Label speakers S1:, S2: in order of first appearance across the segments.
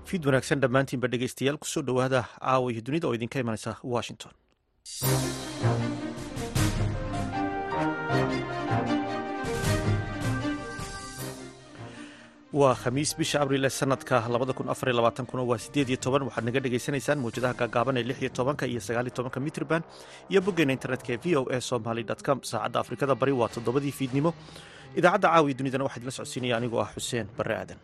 S1: fiid wanaagsan dhammaantiinba dhegeystayaal kusoo dhowaada caawa iyo dunida oo idinka imanaysa washington waa khamiis bisha abriil ee sanadka kuna waa sideed iyo toban waxaad naga dhegaysanaysaan mawjadaha gaagaaban ee lix iyo tobanka iyo sagaal iyo tobanka mitrban iyo boggeena internetka ee v o a somaly com saacadda afrikada bari waa toddobadii fiidnimo idaacadda caawa iyo dunidana waxaa idinla socodsiinaya anigoo ah xuseen barre aadan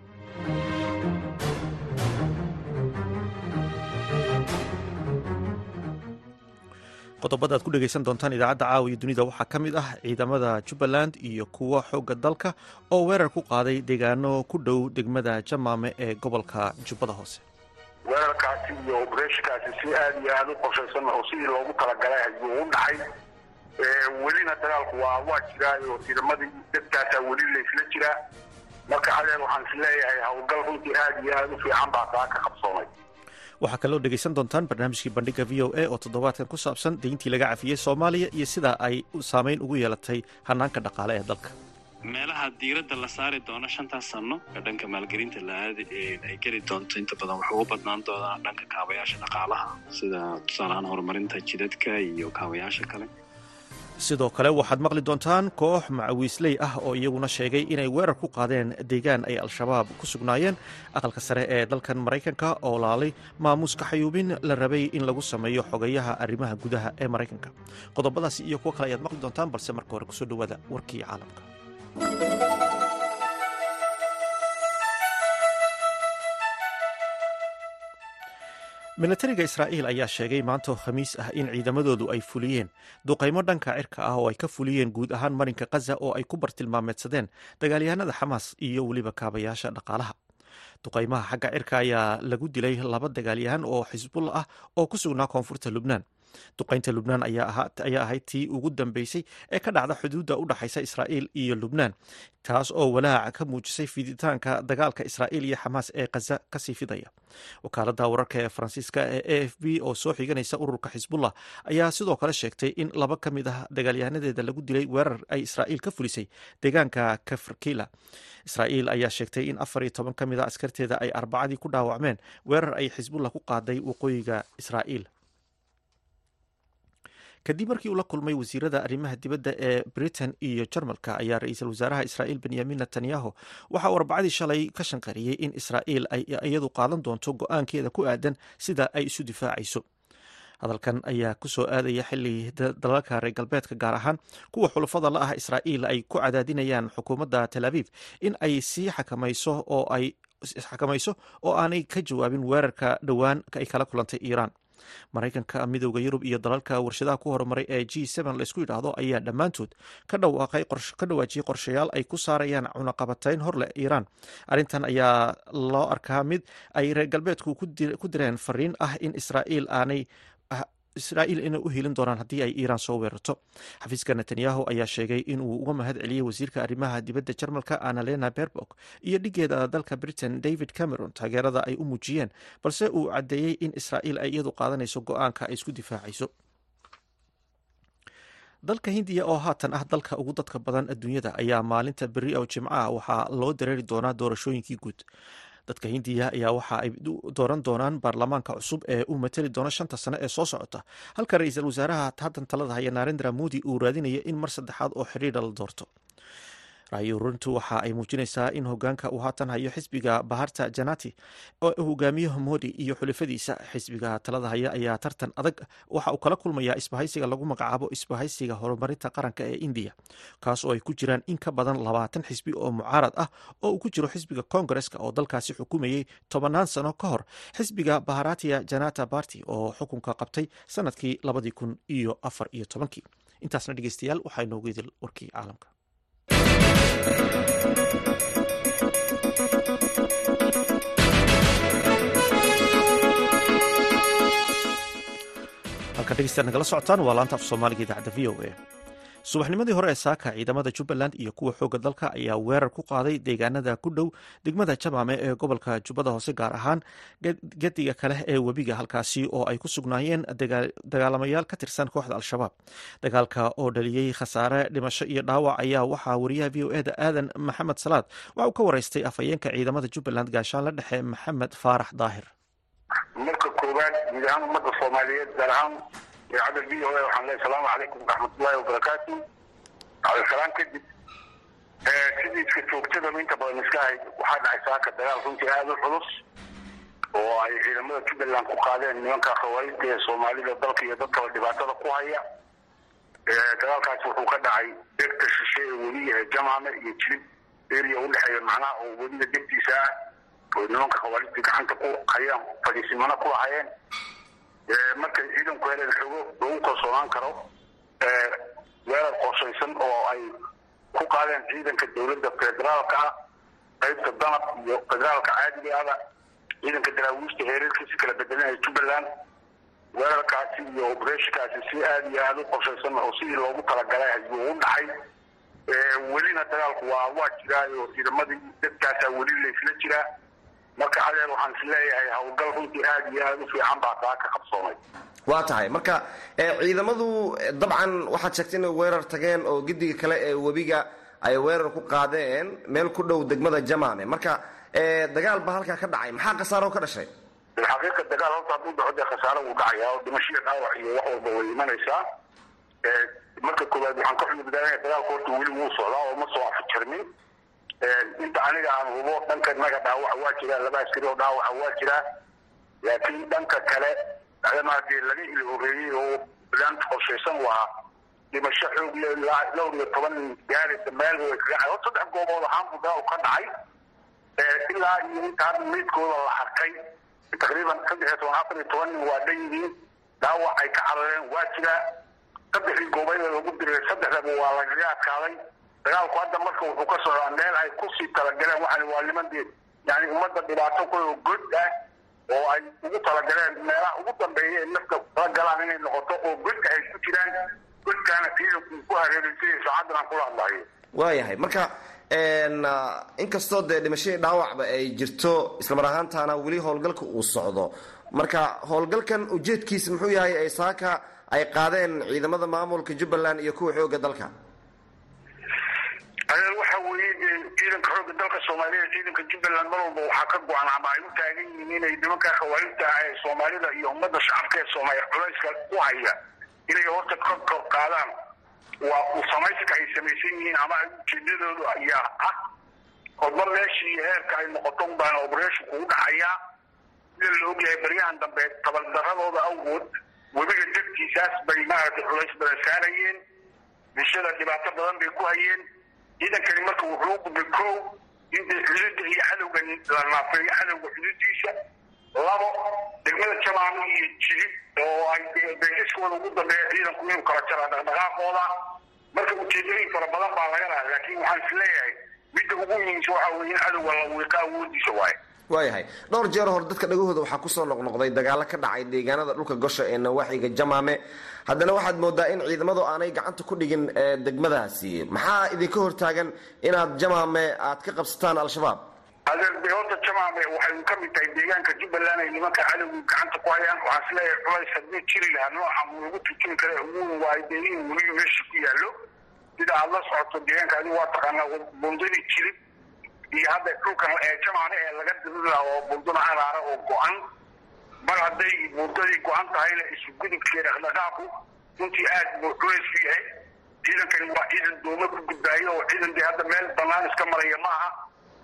S1: qodobada ad ku dhegaysan doontaan idaacadda caawa iyo dunida waxaa ka mid ah ciidamada jubbaland iyo kuwa xoogga dalka oo weerar ku qaaday deegaano ku dhow degmada jamaame ee gobolka jubbada hoose
S2: weerarkaasi iyo obreshkaasi si aada iyo aada u qorshaysan oo sidii loogu talagalay ayuu u dhacay welina dagaalku waa waa jiraa oo ciidamadii dadkaasaa weli laysla jiraa marka adeer waxaan is leeyahay howlgal runtii aada iyo aada u fiican baa taa ka qabsoomay
S1: waxaa kaloo dhegaysan doontaan barnaamijkii bandhiga v o a oo toddobaadkan ku saabsan deyntii laga cafiyey soomaaliya iyo sida ay saameyn ugu yeelatay hanaanka dhaqaale ee dalka
S3: meelaha diiradda la saari doono shantaas sanno ee dhanka maalgelinta la-aadi ay geli doonto inta badan waxay u badnaan doonaa dhanka kaabayaasha dhaqaalaha sida tusaalahaan horumarinta jidadka iyo kaabayaasha kale
S1: sidoo kale waxaad maqli doontaan koox macawiisley ah oo iyaguna sheegay inay weerar ku qaadeen deegaan ay al-shabaab ku sugnaayeen aqalka sare ee dalkan maraykanka oo laalay maamuuska xayuubin la rabay in lagu sameeyo xogayaha arrimaha gudaha ee maraykanka qodobadaasi iyo kuwo kale ayaad maqli doontaan balse marka hore kusoo dhowaada warkii caalamka milatariga israa'iil ayaa sheegay maantoo khamiis ah in ciidamadoodu ay fuliyeen duqaymo dhanka cirka ah oo ay ka fuliyeen guud ahaan marinka khaza oo ay ku bartilmaameedsadeen dagaalyahanada xamaas iyo weliba kaabayaasha dhaqaalaha duqaymaha xagga cirka ayaa lagu dilay laba dagaalyahan oo xisbulla ah oo ku sugnaa koonfurta lubnaan duqaynta lubnaan ayaa ahayd tii ugu dambeysay ee ka dhacda xuduudda u dhaxaysa israa'iil iyo lubnaan taas oo walaaca ka muujisay fiditaanka dagaalka israa'iil iyo xamaas ee khaza kasii fidaya wakaaladda wararka ee faransiiska ee a f b oo soo xiganaysa ururka xisbullah ayaa sidoo kale sheegtay in laba ka mid ah dagaalyahanadeeda lagu dilay weerar ay israa'iil ka fulisay deegaanka kafarkila israa'iil ayaa sheegtay in afar iyo toban ka mid a askarteeda ay arbacadii ku dhaawacmeen weerar ay xisbullah ku qaaday waqooyiga israa'iil kadib markii uu la kulmay wasiirada arrimaha dibadda ee britain iyo jarmalka ayaa ra-iisul wasaaraha israa'iil benyamin netanyahu waxa uu arbacadii shalay ka shanqariyey in israa'iil ay iyadu qaadan doonto go-aankeeda ku aadan sida ay isu difaacayso hadalkan ayaa kusoo aadaya xili dalalka reer galbeedka gaar ahaan kuwa xulafada la ah israa'iil ay ku cadaadinayaan xukuumadda tel aviv in ay sii xakamayso oo ay xakamayso oo aanay ka jawaabin weerarka dhowaan ay kala kulantay iiraan maraykanka midooda yurub iyo dalalka warshadaha ku horumaray ee g laysku yidhaahdo ayaa dhammaantood ka dhawaajiyey qorshayaal ay ku saarayaan cunaqabatayn horleh iiraan arrintan ayaa loo arkaa mid ay reer galbeedku ku direen fariin ah in israa'iil aanay israa'iil inay u helin doonaan haddii ay iiraan soo weerarto xafiiska netanyahu ayaa sheegay inuu uga mahad celiyey wasiirka arrimaha dibadda jarmalka annalena berbok iyo dhigeeda dalka britain david cameron taageerada ay u muujiyeen balse uu caddeeyey in israa'iil ay iyadu qaadanayso go-aanka ay isku difaacayso dalka hindiya oo haatan ah dalka ugu dadka badan adduunyada ayaa maalinta beri oo jimcaha waxaa loo dareeri doonaa doorashooyinkii guud dadka hindiya ayaa waxa ay dooran doonaan baarlamaanka cusub ee u matali doona shanta sane ee soo socota halka ra-iisul wasaaraha haddan talada haya narendra modi uu raadinaya in mar saddexaad oo xidhiidha la doorto raayo ururintu waxa ay muujinaysaa in hogaanka uu haatan hayo xisbiga baharta janati oo hogaamiyaha modi iyo xulafadiisa xisbiga talada haya ayaa tartan adag waxa uu kala kulmayaa isbahaysiga lagu magacaabo isbahaysiga horumarinta qaranka ee indiya kaas oo ay ku jiraan in ka badan labaatan xisbi oo mucaarad ah oo uu ku jiro xisbiga kongareska oo dalkaasi xukumayey tobanaan sano ka hor xisbiga baharatia janata barty oo xukunka qabtay sanadkii labadii kun iyo afar iyo tobankii intaasna dhegeystayaal waxaa inoogu idil warkii caalamka halkan dhegeystayaad nagala socotaan waa laanta af soomaaliga idaacadda v o a subaxnimadii hore ee saaka ciidamada jubbaland iyo kuwa xooga dalka ayaa weerar ku qaaday deegaanada ku dhow degmada jamaame ee gobolka jubbada hoose gaar ahaan gediga kale ee webiga halkaasi oo ay ku sugnaayeen dagaalamayaal ka tirsan kooxda al-shabaab dagaalka oo dhaliyey khasaare dhimasho iyo dhaawac ayaa waxaa wariyaha v o eda aadan maxamed salaad waxa uu ka wareystay afhayeenka ciidamada jubbaland gaashaanla dhexe maxamed faarax daahir
S2: marka koowaad guud ahaan ummadda soomaaliyeed gaar ahaan idaacadda v o a waxaan leehay asalaamu calaykum waraxmatullahi wabarakaatu cabdisalaan kadib sidii iska joogtadaba inta badan iska hayd waxaa dhacay saaka dagaal runtii aada u culus oo ay ciidamada jubbaland ku qaadeen nimanka khawaarijta ee soomaalida dalka iyo dadkaba dhibaatada ku haya dagaalkaasi wuxuu ka dhacay degta shishe ee weliya ee jamaame iyo jilib area udhexeeya macnaha oo weliga degtiisa ah oo nimanka khawaarijta gacanta ku hayaan fadhiisimano ku lahayeen markay ciidanku heleen xogo lagu kalsoonaan karo weerar qorshaysan oo ay ku qaadeen ciidanka dowladda federaalka ah qaybta danab iyo federaalka caadigaada ciidanka daraawiishta heerarkiisa kala bedelanaya jubbaland weerarkaasi iyo obreshkaasi si aada iyo aada u qorshaysan oo sidii loogu talagalay ayuu u dhacay welina dagaalku waa waa jiraayo ciidamadii dadkaasaa weli laysla jiraa marka adeer waxaan is leeyahay howlgal runtii aada iyo aada u fiican baa taa ka qabsoomay
S4: waa tahay marka ciidamadu dabcan waxaad sheegtay inay weerar tageen oo gediga kale ee webiga ay weerar ku qaadeen meel ku dhow degmada jamaame marka dagaal baa halkaa ka dhacay maxaa khasaaro ka dhashay
S2: xaqiiqa dagaal horta hadduu dhaco dee khasaaro wuu dhacaya oo dhimashiya dhaawac iyo wax walba way imanaysaa marka koowaad waxaan ka xudubdaanaya dagaalku horta weli wuu socdaa oo ma soo afjarmin inta aniga aan hubo dhanka naga dhaawaca waa jiraa laba askari oo dhaawaca waa jiraa laakiin dhanka kale adama dee laga ili horeeyey oo laanta qorshaysan waa dhimasho xoog le dhowr iyo toban gaaraysa meel way kaga cay horta saddex goobood ahaan buu dagaal ka dhacay ilaa iyo inta hadda meydkooda la harkay taqriiban saddex iyo toban afar iyo toban nin waa dhan yihiin dhaawac ay ka carareen waa jiraa saddexdii goobayda lagu diray saddexdaba waa lagaga adkaaday dagaalku hadda marka wuxuu ka socdaa meel ay kusii talagaleen waxaan waa niman dee yani ummadda dhibaato ku god ah oo ay ugu talagaleen meelaha ugu dambeeya ee nafka kala galaan inay noqoto oo godka ay ku jiraan godkaana ciidanku ku hareereysay saacaddan aan kula hadlayo
S4: waayahay marka inkastoo dee dhimashadii dhaawacba ay jirto islamar ahaantaana weli howlgalka uu socdo marka howlgalkan ujeedkiisa muxuu yahay ay saaka ay qaadeen ciidamada maamulka jubbaland iyo kuwa xooga dalka
S2: adeer waxa weeye ciidanka xoogga dalka soomaaliya ciidanka jubbaland mar walba waxaa ka go-an ama ay u taagan yihiin inay nimanka khawaarijta ah ee soomaalida iyo ummadda shacabka ee soomaaliya culayska ku haya inay horta ka kor qaadaan waa uu samayska ay samaysan yihiin ama ujeedadoodu ayaa ah horba meeshii heerka ay noqoto unbaan obreshinku u dhacayaa sida la ogyahay baryahan dambe tabardaradooda awgood webiga degtiisaas bay maaragtay culays badan saarayeen bulshada dhibaato badan bay ku hayeen ciidankani marka wuxuu u gudbay kow in xuduudda iyo cadowga la naafeeyo cadowga xuduuddiisa labo degmada jamaamo iyo jilib oo ay beesiskooda ugu dambeeya ciidanku inuu kala jaraa dhaqdhaqaaqooda marka ujeedooyin fara badan baa laga laha laakiin waxaan is leeyahay midda ugu muhiimsa waxa weye in cadowga la wiiqa awoodiisa waaye
S4: waayahay dhowr jeer hore dadka dhagahooda waxaa kusoo noqnoqday dagaalo ka dhacay deegaanada dhulka gosha ee nawaaxiga jamaame haddana waxaad moodaa in ciidamadu aanay gacanta ku dhigin degmadaasi maxaa idinka hortaagan inaad jamaame aad ka qabsataan al-shabaab
S2: adeer de horta jamaame waxay ka mid tahay deegaanka jubbaland ay nimanka cadowga gacanta ku hayaan waxaan is leeyahay culays hadduu jiri lahaa nooca lagu turjumi kara ugu waayo dee in weliga meesha ku yaallo sida aada la socoto deegaanka adigu waa taqaanaa bundadii jilib iyo hadda dhulkan ee jamaane ee laga dirila oo bundada caraara oo go-an mar hadday bundadii go-an tahayna isu gudubkee dhaqdhaqaaqu runtii aad buu culays ku yahay ciidankani waa ciidan dooma ku gudbaayo oo ciidan dee hadda meel banaan iska maraya ma aha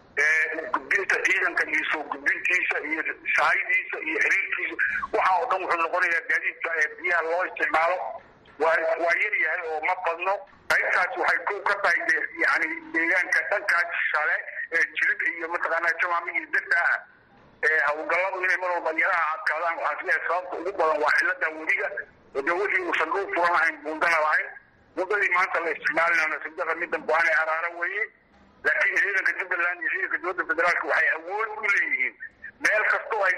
S2: gudbinta ciidanka iyo soo gudbintiisa iyo sahaydiisa iyo xiriirkiisa waxa oo dhan wuxuu noqonayaa gaadiidka ee biyaha loo isticmaalo waa waa yar yahay oo ma badno qaybtaas waxay ku ka tahay de yani deegaanka dhankaas shale ee jilib iyo mataqaanaa jamaami iyo degta ah ee hawlgalladu inay mar walba yaraha adkaadaan waxaan isleeyahay sababta ugu badan waa cilada webiga oo dee wixii uusan dhul furan ahayn buundana lahayn buundadii maanta la isticmaalinana saddeqa middan go-aan ee araara weeye laakiin ciidanka jubbaland iyo ciidanka dowladda federaalka waxay awood u leeyihiin meel kastoo ay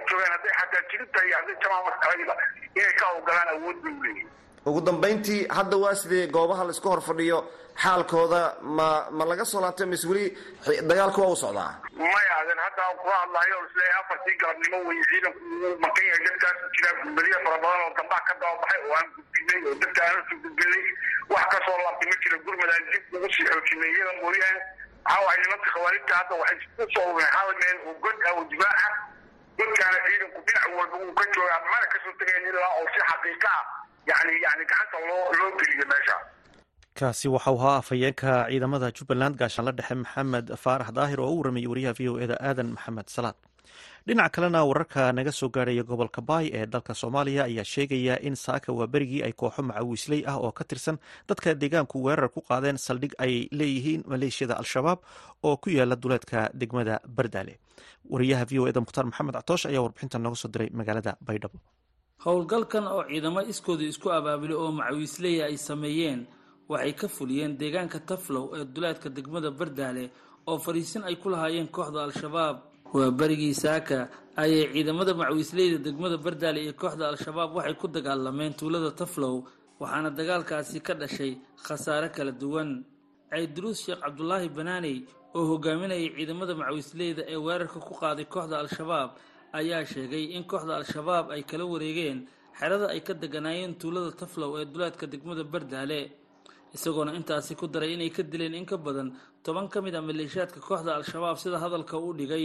S2: joogaan hadday xataa jirinta iyo hadday jamaamaayba inay ka ogolaan awood bay u leeyihin
S4: ugu dambayntii hadda waa sidee goobaha laisku hor fadhiyo xaalkooda ma ma laga soo laabtay mise weli dagaalka waa u socdaa
S2: maya aden hadda kula hadlayo isle afartii galabnimo wey ciidanku uu makan yahay dadkaas jiraa gudbadiya fara badan oo dambaa ka dababaxay oo aan gudbinay oo dadka aan usoo gudbinay wax kasoo laabtay ma jira gurmad aan dib ugu sii xoojinay iyada mooyaane waxaa waay nimanka khawaarijta hadda waxay u soo ureen hal meel oo god ah oo difaaca godkaana ciidanku dhinac walba uu ka joogaa mana kasoo tegayn ilaa oo si xaqiiqa ah yani yani gacanta loo loo geliyo meesha
S1: kaasi waxau ahaa afhayeenka ciidamada jubbaland gaashaanla dhexe maxamed faarax daahir oo u waramayay wariyaha v o eda aadan maxamed salaad dhinaca kalena wararka naga soo gaarhaya gobolka baay ee dalka soomaaliya ayaa sheegaya in saaka waa berigii ay kooxo macawiisley ah oo ka tirsan dadka deegaanku weerar ku qaadeen saldhig ay leeyihiin maleeshiyada al-shabaab oo ku yaala duleedka degmada bardaale wariyaha v o eda mukhtaar maxamed catoosh ayaa warbixintan nooga soo diray magaalada baydhabo
S5: howlgalkan oo ciidamo iskooda isku abaabulay oo macawiisleya ay sameeyeen waxay ka fuliyeen deegaanka taflow ee duleedka degmada bardaale oo fariisin ay ku lahaayeen kooxda al-shabaab waa berigii saaka ayay ciidamada macawiisleyda degmada bardaale iyo kooxda al-shabaab waxay ku dagaalameen tuulada taflow waxaana dagaalkaasi ka dhashay khasaare kala duwan cayduruus sheekh cabdulaahi banaaney oo hogaaminayay ciidamada macawiisleyda ee weerarka ku qaaday kooxda al-shabaab ayaa sheegay in kooxda al-shabaab ay kala wareegeen xerada ay ka deganaayeen tuulada taflow ee duleedka degmada bardaale isagoona intaasi ku daray inay ka dileen in ka badan toban ka mid a maleeshiyaadka kooxda al-shabaab sida hadalka u dhigay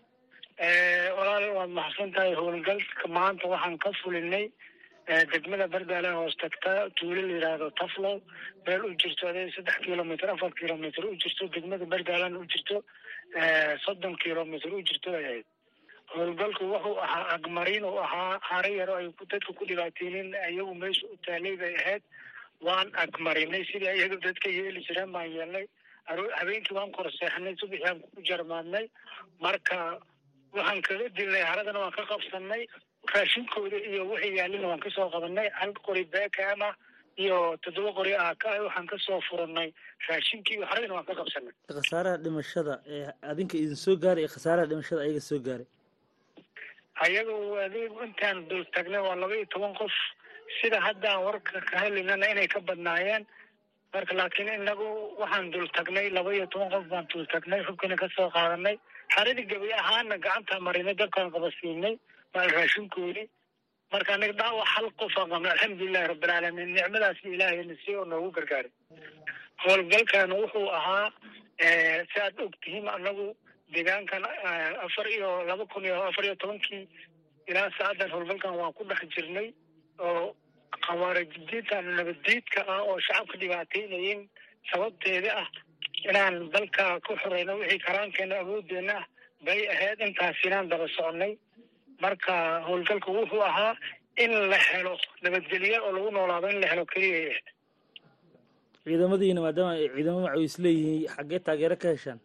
S6: walaal waad maxsan tahay howlgalka maanta waxaan ka fulinay degmada bardaale hoos tagta tuulo la yidhaahdo taflow meel u jirto ade saddex kilomitr afar kilomitr u jirto degmada bardaalena u jirto soddon kilomitr u jirto ay ahayd howlgalku wuxuu ahaa agmarin uu ahaa hare yaro ay dadka ku dhibaateynin iyagu meesha u taalay bay ahayd waan agmarinay sidii iyaga dadka yeeli jireen baan yeelnay habeenkii waan korseexnay subaxii aan ku jarmaadnay marka waxaan kaga dilnay haradana waan ka qabsanay raashinkooda iyo wixii yaalina waan kasoo qabanay hal qori beekama iyo toddoba qori ah ka waxaan kasoo furanay raashinkii iyo haradana waan ka qabsanay
S5: khasaaraha dhimashada ee adinka idin soo gaaray iyo khasaaraha dhimashada ayaga soo gaaray
S6: ayaga adig intaan dul tagnay waa laba iyo toban qof sida haddaan warka ka helinana inay ka badnaayeen marka laakiin inagu waxaan dul tagnay laba iyo toban qof baan dul tagnay xubkina kasoo qaadanay xaradii gabi ahaana gacantaa marinay dabkaan qabasiinay maal raashinkoodii marka anaga dhaawac hal qofaan qabnay alxamdulilahi rabbilcaalamiin nicmadaasi ilaahayna si oo noogu gargaaray howlgalkan wuxuu ahaa si aad og tihiin anagu deegaankan afar iyo laba kun iyo afar iyo tobankii ilaa saacadan howlgalkan waan ku dhex jirnay oo khawaarijidiinta nabaddiidka ah oo shacabka dhibaateynayeen sababteeda ah inaan dalka ku xoreyno wixii karaankeena awoodeena ah bay ahayd intaas inaan daba soconay marka howlgalku wuxuu ahaa in la helo nabadgelyo oo lagu noolaado in la helo keliya
S5: ciidamadiina maadaama ay ciidamo macawiis leeyihiin xaggee taageero ka heshaan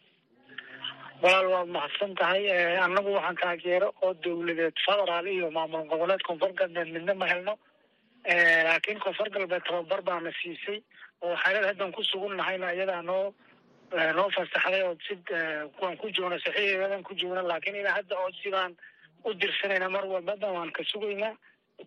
S6: walaal waad mahadsan tahay annagu waxaan taageero oo dawladeed federaal iyo maamul goboleed koonfur galbeed midna ma helno laakiin koonfur galbeed tababar baana siisay oo xaalad haddan ku sugun nahayna iyadaa noo noo fasaxday oo si waan ku joogna saxiixeedan ku joogna laakiin ilaa hadda oo sidaan u dirsanayna mar walbada waan ka sugaynaa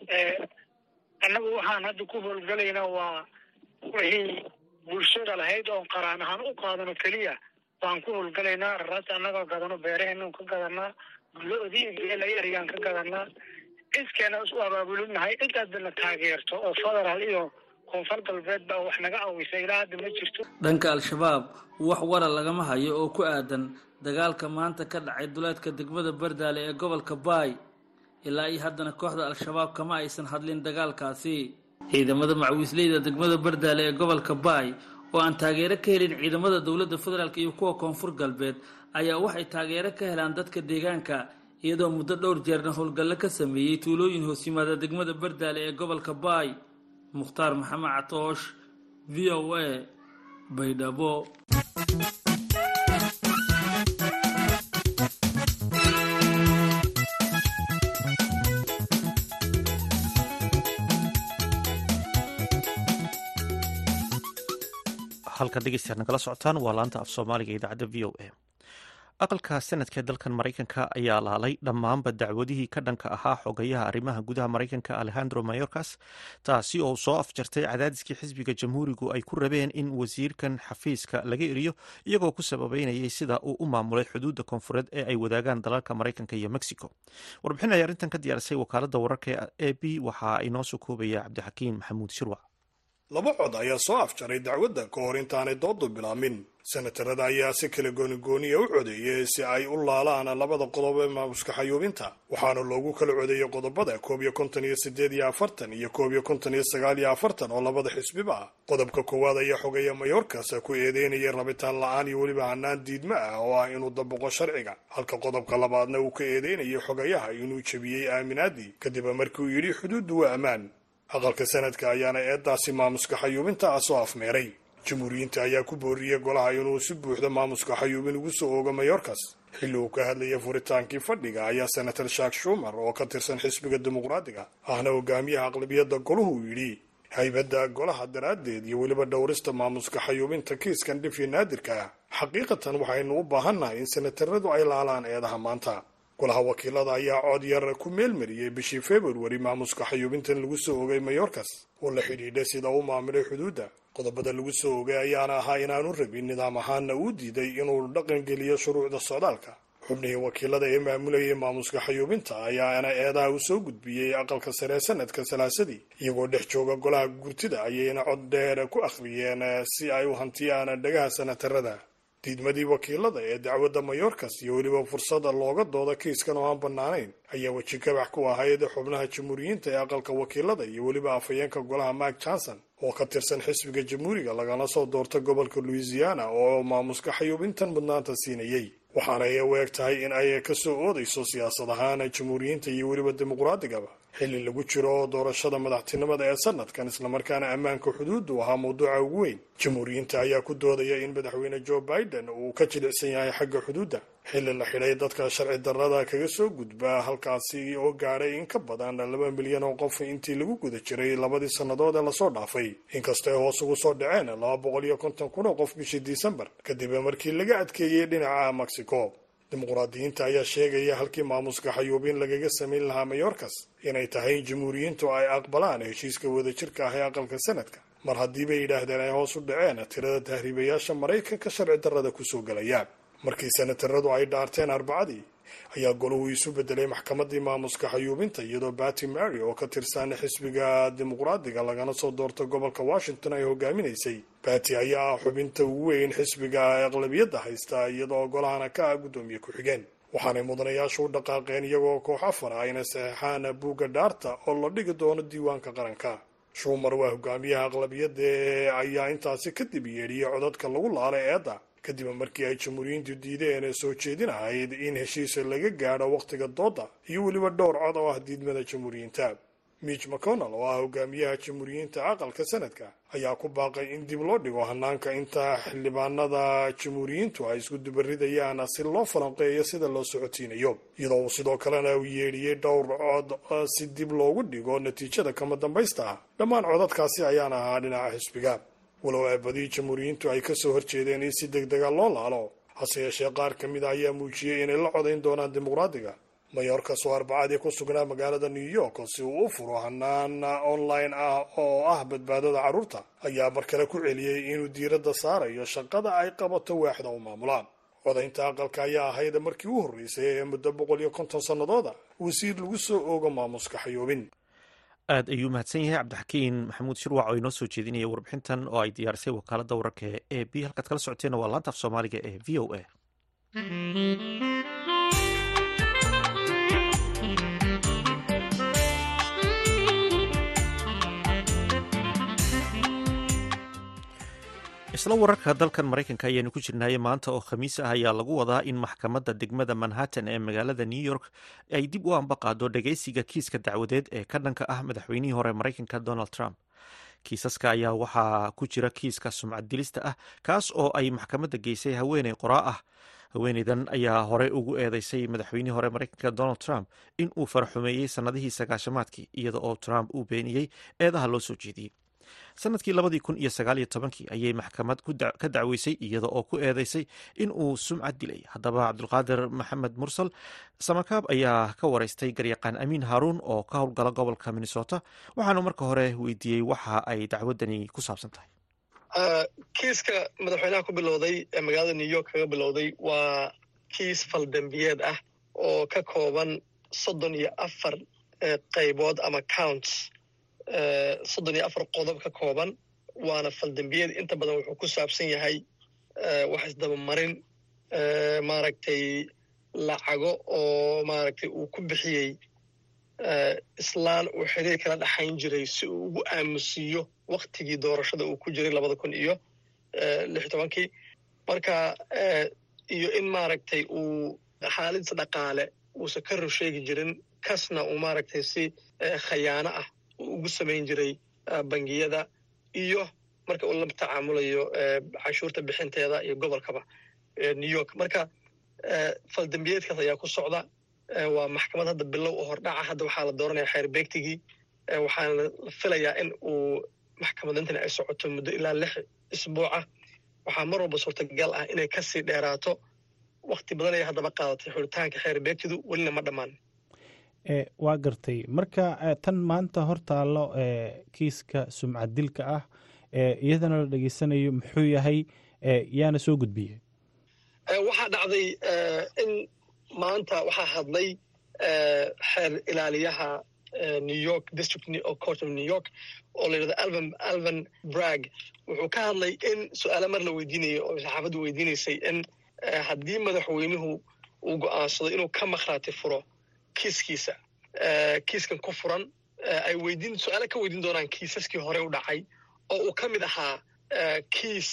S6: annagu waxaan hadda ku howlgalaynaa waa wixii bulshada lahayd oon qaraan ahaan u qaadano keliya waan ku howlgalaynaa raraas annagoo gadano beeraheenan ka gadanaa lo-dii geelay erigaan ka gadanaa cidkeena isu abaabulinahay cid haddana taageerto oo federaal iyo koonfur galbeed baa wax naga awisa ilaa hadda ma jirto
S5: dhanka al-shabaab wax wara lagama hayo oo ku aadan dagaalka maanta ka dhacay duleedka degmada bardaale ee gobolka baay ilaa iyo haddana kooxda al-shabaab kama aysan hadlin dagaalkaasi ciidamada macawiisleyda degmada bardaale ee gobolka baay oo aan taageero ka helin ciidamada dowladda federaalk iyo kuwa koonfur galbeed ayaa waxay taageero ka helaan dadka deegaanka iyadoo muddo dhowr jeerna howlgallo ka sameeyey tuulooyin hoos yimaada degmada bardaale ee gobolka baay mukhtaar maxamed catoosh v o a baydhabo
S1: halkan dhegeystayaad nagala socotaan waa laanta af soomaaliga idaacadda v o a aqalka sanadka dalkan maraykanka ayaa laalay dhammaanba dacwadihii ka dhanka ahaa xogayaha arrimaha gudaha maraykanka alejandro mayorkas taasi oo soo afjartay cadaadiskii xisbiga jamhuurigu ay ku rabeen in wasiirkan xafiiska laga eriyo iyagoo ku sababeynayay sida uu u maamulay xuduudda koonfureed ee ay wadaagaan dalalka maraykanka iyo mexico warbixin ay arrintan ka diyaarisay wakaaladda wararka e b waxaa inoo soo koobaya cabdixakiim maxamuud shirwac
S7: laba cod ayaa soo afjaray dacwadda ka hor intaanay doodu bilaamin senatarada ayaa si kala goonigooniya u codeeyay si ay u laalaan labada qodob ee maamuska xayuubinta waxaana loogu kala codeeyey qodobada koob iyo konton iyo sideed iyo afartan iyo koob iyo konton iyo sagaal iyo afartan oo labada xisbiba ah qodobka koowaad ayaa xogaya mayorkas ku eedeynayay rabitaan la-aan iyo weliba hanaan diidma ah oo ah inuu dabaqo sharciga halka qodobka labaadna uu ka eedeynayay xogayaha inuu jebiyey aaminaadii kadib markii uu yidhi xuduuddu waa ammaan aqalka sanadka ayaana eedaasi maamuska xayuubinta ah soo afmeeray jamhuuriyiinta ayaa ku booriyey golaha inuu si buuxda maamuska xayuubin ugu soo oogo mayorkas xilli uu ka hadlayay furitaankii fadhiga ayaa senator shak shumer oo ka tirsan xisbiga dimuqraadiga ahna hogaamiyaha aqlabiyadda goluhu yidhi haybadda golaha daraaddeed iyo weliba dhowrista maamuska xayuubinta kiiskan dhifii naadirka ah xaqiiqatan waxaynu u baahannahay in senataradu ay laalaan eedaha maanta golaha wakiilada ayaa cod yar ku meelmariyey bishii februari maamuska xayuubintan lagu soo ogay mayorkas oo la xidhiidha sida uu maamulay xuduudda qodobada lagu soo ogay ayaana ahaa inaanu rabin nidaam ahaanna uu diiday inuu dhaqangeliyo shuruucda socdaalka xubnihii wakiilada ee maamulayay maamuska xayuubinta ayaana eedaha u soo gudbiyey aqalka saree sanadka salaasadii iyagoo dhex jooga golaha gurtida ayayna cod dheer ku akhriyeen si ay u hantiyaan dhagaha senatarada diidmadii wakiilada ee dacwadda mayorkas iyo weliba fursada looga dooda kiiskan oo aan bannaanayn ayaa weji kabax ku ahayd xubnaha jamhuuriyiinta ee aqalka wakiilada iyo weliba afhayeenka golaha mark johnson oo ka tirsan xisbiga jamhuuriga lagana soo doorta gobolka louisiana oo maamuska xayuubintan mudnaanta siinayey waxaana ay u eg tahay in ay ka soo oodayso siyaasad ahaan jamhuuriyiinta iyo weliba dimuqraadigaba xilli lagu jiro doorashada madaxtinimada ee sanadkan islamarkaana ammaanka xuduuddu ahaa mawduuca ugu weyn jamhuuriyiinta ayaa ku doodaya in madaxweyne joe biden uu ka jilicsan yahay xagga xuduudda xilli la xidhay dadka sharci darrada kaga soo gudba halkaasi oo gaadhay in ka badan laba milyan oo qof intii lagu guda jiray labadii sannadood ee lasoo dhaafay inkastoo ay hoos ugu soo dhaceen laba boqol iyo konton kun oo qof bishii disembar kadib markii laga adkeeyey dhinaca mexico dimuqraadiyiinta ayaa sheegaya halkii maamuska xayuubin lagaga samayn lahaa mayorkas inay tahay in jamhuuriyiintu ay aqbalaan heshiiska wadajirka ah ee aqalka sanadka mar haddii bay yidhaahdeen ay hoos u dhaceen tirada tahriibayaasha maraykanka sharci darrada kusoo gelayaan markii senataradu ay dhaarteen arbacadii ayaa goluhu isu bedelay maxkamadii maamuska xayuubinta iyadoo bati mary oo ka tirsan xisbiga dimuqraadiga lagana soo doorta gobolka washington ay hogaaminaysay bati ayaa ah xubinta ugu weyn xisbiga aqlabiyadda haysta iyadoo golahana ka ah guddoomiye ku-xigeen waxaanay mudanayaashu u dhaqaaqeen iyagoo koox afar ah inay saxeexaan buugga dhaarta oo la dhigi doono diiwaanka qaranka shumar waa hogaamiyaha aqlabiyadda ee ayaa intaasi kadib yeedhiyey codadka lagu laalay eedda kadib markii ay jamhuuriyiintu diideen ee soo jeedin ahayd in heshiisa laga gaadho wakhtiga doodda iyo weliba dhowr cod oo ah diidmada jamhuuriyiinta mitch mcconnell oo ah hogaamiyaha jamhuuriyiinta aqalka sanadka ayaa ku baaqay in dib loo dhigo hanaanka inta xildhibaanada jamhuuriyiintu ay isku dubaridayaan si loo falanqeeyo sida loo socotiinayo iyadoo uu sidoo kalena u yeedhiyey dhowr cod si dib loogu dhigo natiijada kama dambaysta ah dhammaan codadkaasi ayaana ahaa dhinaca xisbiga walow aabadii jamhuuriyiintu ay kasoo horjeedeen in si deg dega loo laalo hase yeeshee qaar ka mid a ayaa muujiyey inay la codayn doonaan dimuqraadiga mayorkas oo arbacadii ku sugnaa magaalada new york si uu u furo hanaan online ah oo ah badbaadada carruurta ayaa mar kale ku celiyey inuu diiradda saarayo shaqada ay qabato waaxda u maamulaan codaynta aqalka ayaa ahayd markii u horreysay ee muddo boqol iyo konton sannadooda wasiir lagu soo oogo maamuska xayuubin
S1: aad ayuu mahadsan yahay cabdixakiin maxamuud shirwac oo inoo soo jeedinaya warbixintan oo ay diyaarisay wakaaladda wararka ee b halkaad kala socoteenna waa laanta af soomaaliga ee v o a isla wararka dalkan maraykanka ayaanu ku jirnaaye maanta oo khamiis ah ayaa lagu wadaa in maxkamadda degmada manhattan ee magaalada new york ay dib u ambaqaado dhageysiga kiiska dacwadeed ee ka dhanka ah madaxweynihii hore maraykanka donald trump kiisaska ayaa waxaa ku jira kiiska sumcad dilista ah kaas oo ay maxkamadda geysay haweeney qoraa ah haweeneydan ayaa hore ugu eedeysay madaxweynihii hore maraykanka donald trump in uu faraxumeeyey sannadihii sagaashamaadkii iyada oo trump uu beeniyey eedaha loo soo jeediyey sanadkii labadii kun iyo sagaal iyo tobankii ayay maxkamad ka dacweysay iyada oo ku eedeysay in uu sumcad dilay haddaba cabdulqaadir maxamed mursal samakaab ayaa ka wareystay garyaqaan amiin haaruun oo ka howlgala gobolka minnesota waxaanu marka hore weydiiyey waxa ay dacwadani ku saabsan tahay
S8: kiiska madaxweynaha ku bilowday ee magaalada new york kaga bilowday waa kiis faldambiyeed ah oo ka kooban soddon iyo afar qaybood ama counts soddon iyo afar qodob ka kooban waana faldambiyeed inta badan wuxuu ku saabsan yahay wax isdabamarin maaragtay lacago oo maaragtay uu ku bixiyey islaan uu xiriir kala dhaxayn jiray si uu ugu aamusiiyo waktigii doorashada uu ku jiray labada kun iyo lix tobankii marka iyo in maaragtay uu xaaladiisa dhaqaale uusan ka rur sheegi jirin kasna uu maaragtay si khayaano ah uu ugu samayn jiray bangiyada iyo marka uu la tacaamulayo canshuurta bixinteeda iyo gobolkaba new york marka faldambiyeedkaas ayaa ku socda waa maxkamad hadda bilow oo hordhaca hadda waxaa la dooranaya xeer beegtigii waxaana la filayaa in uu maxkamadintani ay socoto muddo ilaa lix isbuuca waxaa mar walba suurtagal ah inay kasii dheeraato wakti badan ay haddaba qaadatay xulitaanka xeer beegtidu welina ma dhammaan
S9: waa gartay marka tan maanta hor taallo kiiska sumcad dilka ah iyadana la dhegeysanayo muxuu yahay yaana soo gudbiyey
S8: waxaa dhacday in maanta waxaa hadlay xeer ilaaliyaha new york district court of new york oo la yidhahdo alvan alvan brag wuxuu ka hadlay in su-aalo mar la weydiinayay oo saxaafaddu weydiinaysay in haddii madaxweynuhu uu go'aansado inuu ka makhraati furo kiiskiisa kiiskan ku furan ay weydiin su-aalo ka weydiin doonaan kiisaskii hore u dhacay oo uu ka mid ahaa kiis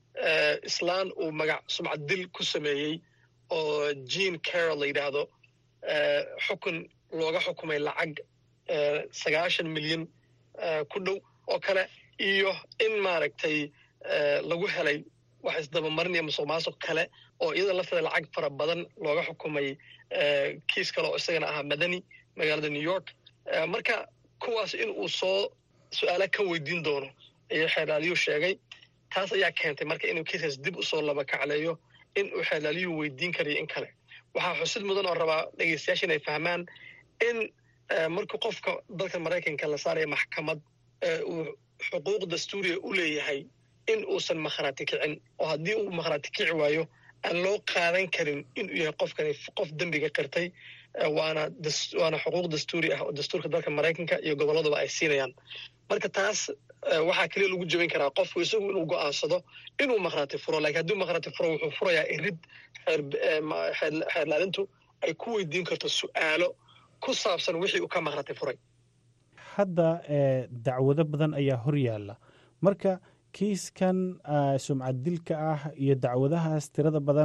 S8: islaan uu magac sumcad dil ku sameeyey oo jean carol la yidhaahdo xukun looga xukumay lacag sagaashan milyan ku dhow oo kale iyo in maaragtay lagu helay wax isdabamarin iyo musuq maasuq kale oo iyada lafteeda lacag fara badan looga xukumay kiis kale oo isagana ahaa madani magaalada new york marka kuwaas in uu soo su-aala ka weydiin doono ayuu xeerlaaliyuu sheegay taas ayaa keentay marka inuu kiiskaas dib usoo laba kacleeyo in uu xeerlaaliyuu weydiin karayo in kale waxaa xusid mudan oo rabaa dhegeystayaasha inay fahmaan in markii qofka dalka maraykanka la saaraya maxkamad uu xuquuq dastuuriya u leeyahay in uusan makhraati kicin oo haddii uu makhraati kici waayo aan loo qaadan karin inuu yahay qofkani qof dembiga qirtay waana waana xuquuq dastuuri ah oo dastuurka dalka maraykanka iyo gobolladaba ay siinayaan marka taas waxaa keliya lagu jebin karaa qofku isagu inuu go'aansado inuu makhraati furo lakiin hadduu makhraati furo wuxuu furayaa irid xeerlaalintu ay ku weydiin karto su'aalo ku saabsan wixii uu ka makhraati furay
S9: hadda dacwado badan ayaa hor yaalla marka kiiskan sumcad dilka ah iyo dacwadahaas tirada badan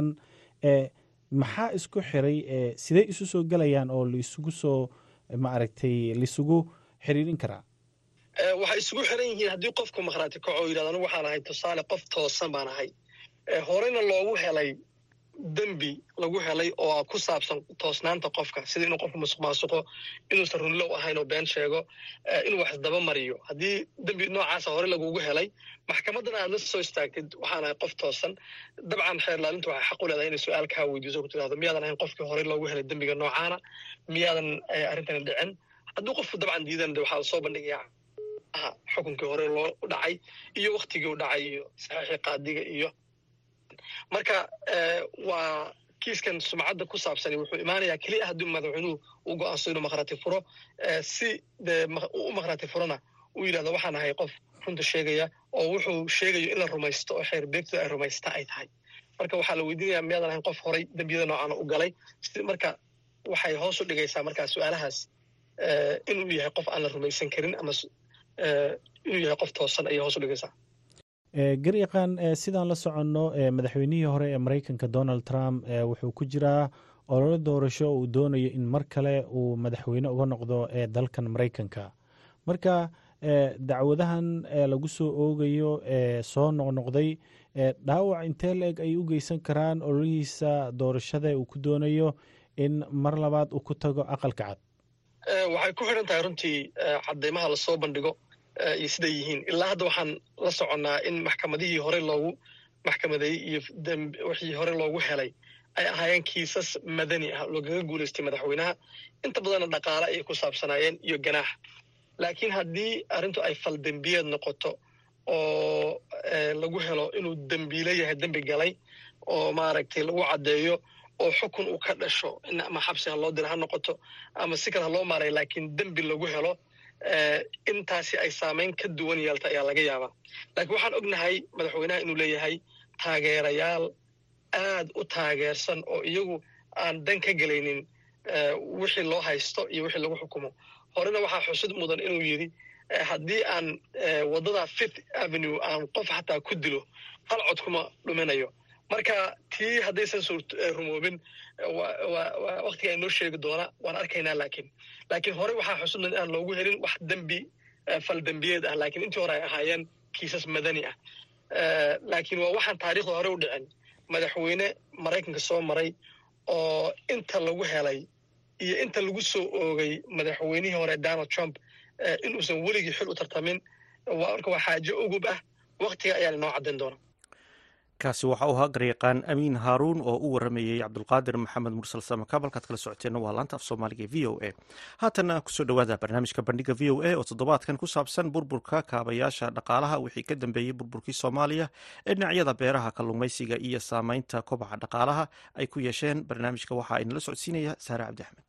S9: maxaa isku xiray sidee isu soo gelayaan oo laisugu soo maaragtay laisugu xiriirin karaa
S8: waxay isugu xiran yihiin haddii qofku makhraati kaco o yidhahdo anigu waxaan ahay tusaale qof toosan baan ahay horeyna loogu helay dembi lagu helay oo ku saabsan toosnaanta qofka sida inuu qofku musuq maasuqo inuusan runlow ahayn oo been sheego inuu wax isdaba mariyo haddii dembi noocaasa hore lagugu helay maxkamaddana aad la soo istaagtid waxaan ahay qof toosan dabcan xeerlaalintu waxay xaq u leedahay inay su-aal kaa weydiiso ku tidhahdo miyaadan ahayn qofkii horey loogu helay dembiga noocaana miyaadan arrintani dhicin hadduu qofku dabcan diidan de waxaa soo bandhigayaa xukunkii hore loo dhacay iyo waktigii u dhacay iyo saxiixii qaadiga iyo marka waa kiiskan sumcadda ku saabsani wuxuu imaanayaa keliya haddii madaxweynuhu uu go'aanso inuu makhraati furo si dee u makhraati furona uu yidhahdo waxaan ahay qof runta sheegaya oo wuxuu sheegayo in la rumaysto oo xeer beegtooda ay rumaysta ay tahay marka waxaa la weydiinayaa miyaadan ahayn qof horay dembiyada noocaana u galay si marka waxay hoos u dhigaysaa markaa su-aalahaas inuu yahay qof aan la rumaysan karin ama inuu yahay qof toosan ayay hoos u dhigaysaa
S9: garyaqaan sidaan la soconno madaxweynihii hore ee maraykanka donald trump wuxuu ku jiraa ololo doorasho uu doonayo in mar kale uu madaxweyne uga noqdo ee dalkan maraykanka marka dacwadahan lagu soo oogayo ee soo noqnoqday dhaawac intee la-eg ay u geysan karaan ololihiisa doorashada uu ku doonayo in mar labaad uu ku tago aqalka cad
S8: waxay ku xidhan tahay runtii cadeymaha lasoo bandhigo iyo siday yihiin ilaa hadda waxaan la soconnaa in maxkamadihii hore loogu maxkamadeeyey iyo wixii hore loogu helay ay ahaayeen kiisas madani ah loogaga guulaystay madaxweynaha inta badanna dhaqaale ayay ku saabsanaayeen iyo ganaax laakiin haddii arrintu ay fal dembiyeed noqoto oo lagu helo inuu dembiile yahay dembi galay oo maaragtay lagu caddeeyo oo xukun uu ka dhasho in ama xabsi ha loo dira ha noqoto ama si kale ha loo maaray laakiin dembi lagu helo intaasi ay saamayn ka duwan yeelta ayaa laga yaabaa laakiin waxaan ognahay madaxweynaha inuu leeyahay taageerayaal aad u taageersan oo iyagu aan dan ka gelaynin wixii loo haysto iyo wixii lagu xukumo horena waxaa xusid mudan inuu yidhi haddii aan waddada fifth avenue aan qof xataa ku dilo hal cod kuma dhuminayo marka tii haddaysan soo rumoobin waktiga inoo sheegi doona waan arkaynaa laakiin laakiin hore waxaa xusid mudan inaan loogu helin wax dembi fal dembiyeed ah laakiin intii hore ay ahaayeen kiisas madani ah laakiin waa waxaan taariikhda hore u dhicin madaxweyne maraykanka soo maray oo inta lagu helay iyo inta lagu soo oogay madaxweynihii hore donald trump inuusan weligii xil u tartamin marka waa xaajo ugub ah waktiga ayaa inoo caddayn doona
S1: kaasi waxa uu ahaa garyaqaan amiin haaruun oo u waramayey cabdulqaadir maxamed mursal samakaab halkaad kala socoteenna waa laanta af soomaaliga e v o a haatanna kusoo dhowaada barnaamijka bandhiga v o a oo toddobaadkan ku saabsan burburka kaabayaasha dhaqaalaha wixii ka dambeeyey burburkii soomaaliya ee dhinacyada beeraha kalluumaysiga iyo saameynta kobaca dhaqaalaha ay ku yeesheen barnaamijka waxaa inala socodsiinaya saare cabdi axmed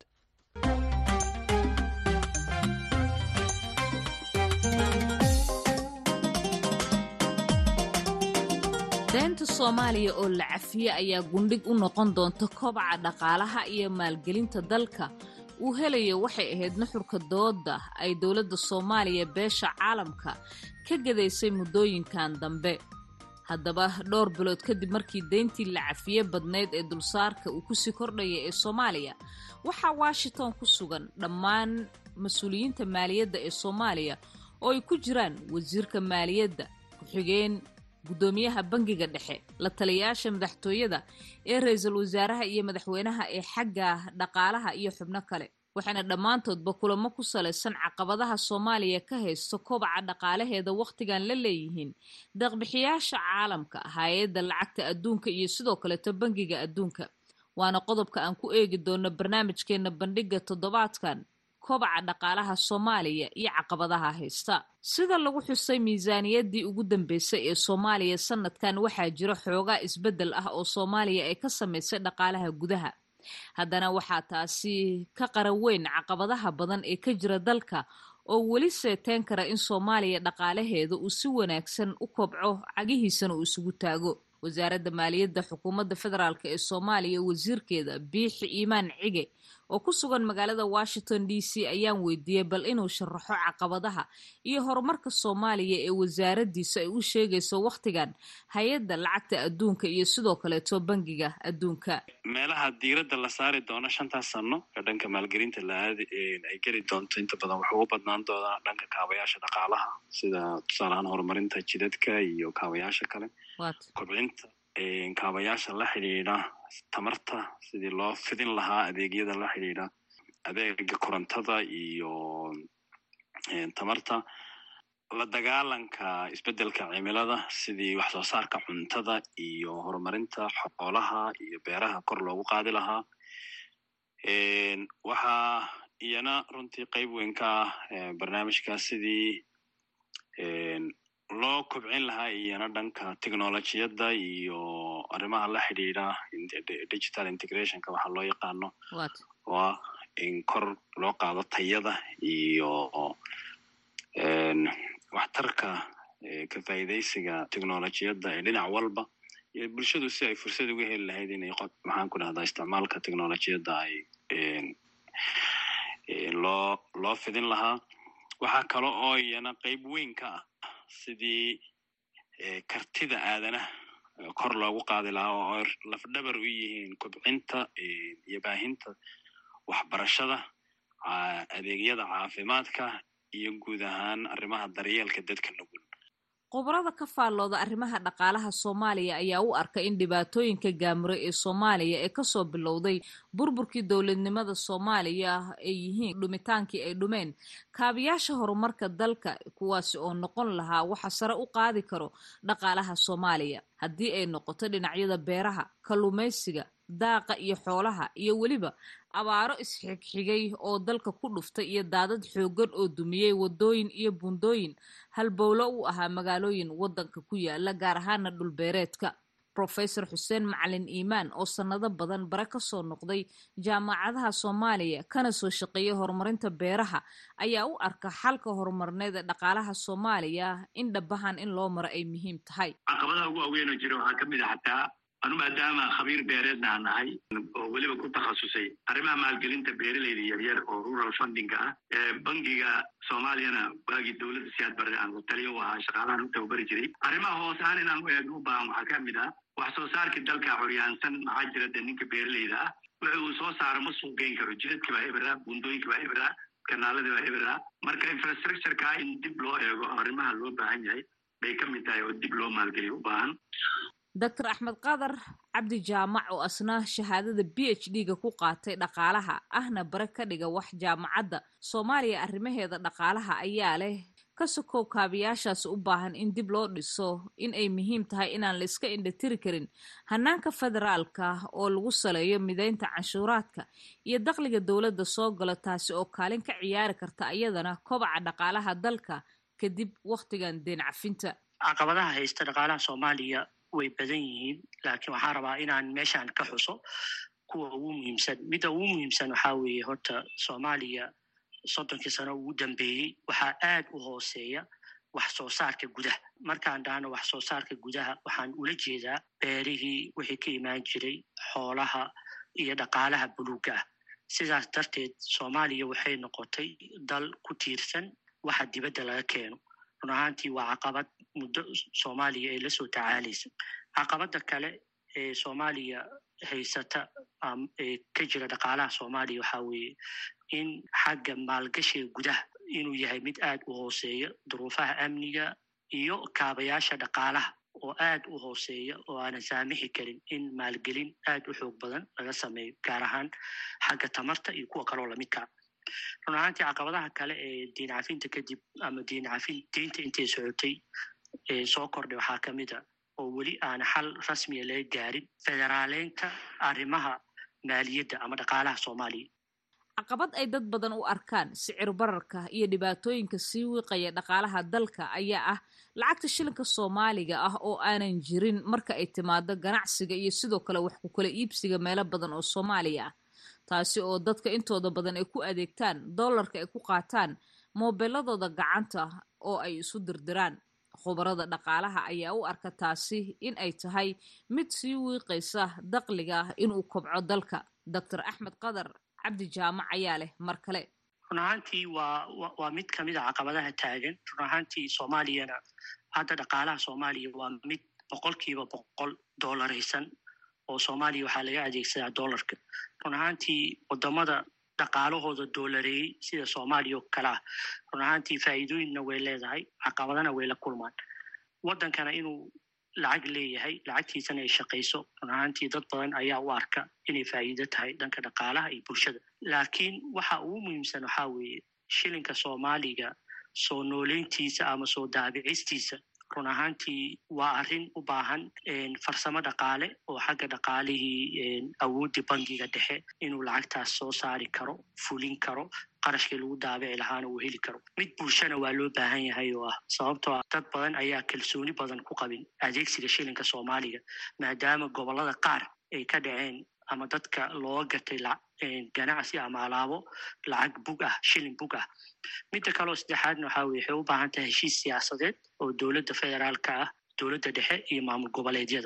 S10: deynta soomaaliya oo la cafiye ayaa gundhig u noqon doonta kobaca dhaqaalaha iyo maalgelinta dalka uu helayo waxay ahayd nuxurka dooda ay dowladda soomaaliya beesha caalamka ka gadaysay muddooyinkan dambe haddaba dhowr bilood kadib markii deyntii la cafiye badnayd ee dulsaarka uu kusii kordhaya ee soomaaliya waxaa washington ku sugan dhammaan mas-uuliyiinta maaliyadda ee soomaaliya oo ay ku jiraan wasiirka maaliyadda ku-xigeen guddoomiyaha bangiga dhexe la taliyayaasha madaxtooyada ee ra-iisul wasaaraha iyo madaxweynaha ee xagga dhaqaalaha iyo xubno kale waxaana dhammaantoodba kulamo ku salaysan caqabadaha soomaaliya ka haysto kobaca dhaqaalaheeda wakhtigan la leeyihiin deeqbixiyaasha caalamka hay-adda lacagta adduunka iyo sidoo kaleeto bangiga adduunka waana qodobka aan ku eegi doono barnaamijkeena bandhiga toddobaadkan kobaca dhaqaalaha soomaaliya iyo caqabadaha haysta sida lagu xusay miisaaniyaddii ugu dambeysay ee soomaaliya sanadkan waxaa jira xoogaa isbeddel ah oo soomaaliya ay ka samaysay dhaqaalaha gudaha haddana waxaa taasi ka qaran weyn caqabadaha badan ee ka jira dalka oo weli seeteen kara in soomaaliya dhaqaalaheeda uu si wanaagsan u kobco cagihiisana uu isugu taago wasaaradda maaliyadda xukuumadda federaalk ee soomaaliya wasiirkeeda biixi iimaan cige oo ku sugan magaalada washington d c ayaan weydiiyey bal inuu sharaxo caqabadaha iyo horumarka soomaaliya ee wasaaraddiisa ay u sheegayso wakhtigan hay-adda lacagta adduunka iyo sidoo kaleeto bangiga adduunka
S3: meelaha diiradda la saari doono shantaas sano ee dhanka maalgelinta la-aadi ay geli doonto inta badan waxuu u badnaan doonaa dhanka kaabayaasha dhaqaalaha sida tusaalahaan horumarinta jidadka iyo kaabayaasha kale kobcinta kaabayaasha la xidhiidha tamarta sidii loo fidin lahaa adeegyada la xidhiidha adeega korontada iyo tamarta la dagaalanka isbeddelka cimilada sidii wax soo saarka cuntada iyo horumarinta xoolaha iyo beeraha kor loogu qaadi lahaa waxaa iyana runtii qeyb weyn ka ah barnaamijkaas sidii loo kobcin lahaa iyana dhanka technolojiyadda iyo arrimaha la xidhiidha digital integrationka waxaa loo yaqaano oo ah in kor loo qaado tayada iyo waxtarka ka faa'iidaysiga technolojiyadda ee dhinac walba iyo bulshadu si ay fursad uga heli lahayd inay maxaan ku dhahdaa isticmaalka technolojiyadda ay loo loo fidin lahaa waxaa kale oo iyana qeyb weyn ka ah sidii kartida aadanaha kor loogu qaadi lahaa oo ay lafdhabar u yihiin kobcinta iyo baahinta waxbarashada adeegyada caafimaadka iyo guud ahaan arrimaha daryeelka dadka nugul
S10: khubarada ka faallooda arrimaha dhaqaalaha soomaaliya ayaa u arka in dhibaatooyinka gaamure ee soomaaliya ee kasoo bilowday burburkii dowladnimada soomaaliya ay yihiin dhumitaankii ay dhumeen kaabiyaasha horumarka dalka kuwaasi oo noqon lahaa waxa sare u qaadi karo dhaqaalaha soomaaliya haddii ay noqoto dhinacyada beeraha kalluumaysiga daaqa iyo xoolaha iyo weliba abaaro isxigxigay oo dalka ku dhuftay iyo daadad xooggan oo dumiyey waddooyin iyo buundooyin halbowlo u ahaa magaalooyin waddanka ku yaala gaar ahaana dhulbeereedka rofesor xuseen macalin iimaan oo sannado badan bare kasoo noqday jaamacadaha soomaaliya kana soo shaqeeyay horumarinta beeraha ayaa u arka xalka horumarneed ee dhaqaalaha soomaaliya in dhabahan in loo maro ay muhiim tahay
S11: caqabadaha ugu waaweynoo jira waxaa ka mid a xataa anu maadaama khabiir beereedna aan nahay oo weliba ku takhasusay arrimaha maalgelinta beeraleyda yaryar oo rural fundinga ah bangiga soomaaliyana waagii dowladda siyaad barre aan taliyo u ahaa shaqaalahan u tababari jiray arrimaha hoos ahaan inaan u eegno u baahan waxaa ka mid ah wax soo saarkii dalka curyaansan maxaa jira de ninka beeraleyda ah wixi uu soo saaro ma suuq geyn karo jidadkii baa ebera buundooyinkii baa ebera kanaaladii baa ebera marka infrastructureka in dib loo eego arrimaha loo baahan yahay bay ka mid tahay oo dib loo maalgeliyo u baahan
S10: doctor axmed qadar cabdi jaamac oo asna shahaadada b h d ga ku qaatay dhaqaalaha ahna bare ka dhiga wax jaamacadda soomaaliya arrimaheeda dhaqaalaha ayaa leh ka sokow kaabiyaashaas u baahan in dib loo dhiso in ay muhiim tahay inaan la iska indhatiri karin hanaanka federaalka oo lagu saleeyo mideynta canshuuraadka iyo dakhliga dowladda soo gala taasi oo kaalin ka ciyaari karta iyadana kobaca dhaqaalaha dalka kadib wakhtigan deen cafinta
S12: caqabadaha haysta dhaqaalaha soomaaliya way badan yihiin laakiin waxaan rabaa inaan meeshaan ka xuso kuwa ugu muhiimsan midda ugu muhiimsan waxaa weeye horta soomaaliya soddonkii sano ugu dambeeyey waxaa aad u hooseeya wax soo saarka gudaha markaan dhahno wax soo saarka gudaha waxaan ula jeedaa beerihii wixii ka imaan jiray xoolaha iyo dhaqaalaha buluugga ah sidaas darteed soomaaliya waxay noqotay dal ku tiirsan waxa dibadda laga keeno run ahaantii waa caqabad muddo soomaaliya ay la soo tacaalaysa caqabadda kale ee soomaaliya haysata ee ka jira dhaqaalaha soomaaliya waxaa weeye in xagga maalgashiga gudaha inuu yahay mid aad u hooseeya duruufaha amniga iyo kaabayaasha dhaqaalaha oo aad u hooseeya oo aanan saamixi karin in maalgelin aad u xoog badan laga sameeyo gaar ahaan xagga tamarta iyo kuwa kaloo lamidkaa run ahaantii caqabadaha kale ee diin cafinta kadib ama diin cafin diinta intay socotay ee soo kordhay waxaa ka mid a oo weli aan xal rasmiya laga gaarin federaaleynta arrimaha maaliyadda ama dhaqaalaha soomaaliya
S10: caqabad ay dad badan u arkaan sicir bararka iyo dhibaatooyinka sii wiiqaya dhaqaalaha dalka ayaa ah lacagta shilinka soomaaliga ah oo aanan jirin marka ay timaado ganacsiga iyo sidoo kale wax ku kala iibsiga meelo badan oo soomaaliya ah taasi oo dadka intooda badan ay ku adeegtaan dollarka ay ku qaataan moobeeladooda gacanta oo ay isu dirdiraan khubarada dhaqaalaha ayaa u arka taasi in ay tahay mid sii wiiqaysa dakhliga inuu kobco dalka doctor axmed qadar cabdi jaamac ayaa leh mar kale
S12: run ahaantii waa waa mid kamid a caqabadaha taagan run ahaantii soomaaliyana hadda dhaqaalaha soomaaliya waa mid boqolkiiba boqol doolaraysan oo soomaaliya waxaa laga adeegsadaa dollarka run ahaantii wadamada dhaqaalahooda doolareeyey sida soomaaliya oo kale ah run ahaantii faa'iidooyinna way leedahay caqabadana way la kulmaan waddankana inuu lacag leeyahay lacagtiisana ay shaqayso run ahaantii dad badan ayaa u arka inay faa'iido tahay dhanka dhaqaalaha iyo bulshada laakiin waxa ugu muhiimsan waxaa weeye shilinka soomaaliga soo nooleyntiisa ama soo daabicistiisa run ahaantii waa arrin u baahan farsamo dhaqaale oo xagga dhaqaalihii awooddii bangiga dhexe inuu lacagtaas soo saari karo fulin karo qarashkii lagu daabici lahaana uu heli karo mid bulshana waa loo baahan yahay oo ah sababtoo ah dad badan ayaa kalsooni badan ku qabin adeegsiga shilinka soomaaliga maadaama gobollada qaar ay ka dhaceen ama dadka looga gatay ganacsi ama alaabo lacag bug ah shilin bug ah midda kaleo saddexaadna waxaa weye waxay u baahan tahay heshiis siyaasadeed oo dowladda federaalka ah dowladda dhexe iyo maamul goboleedyada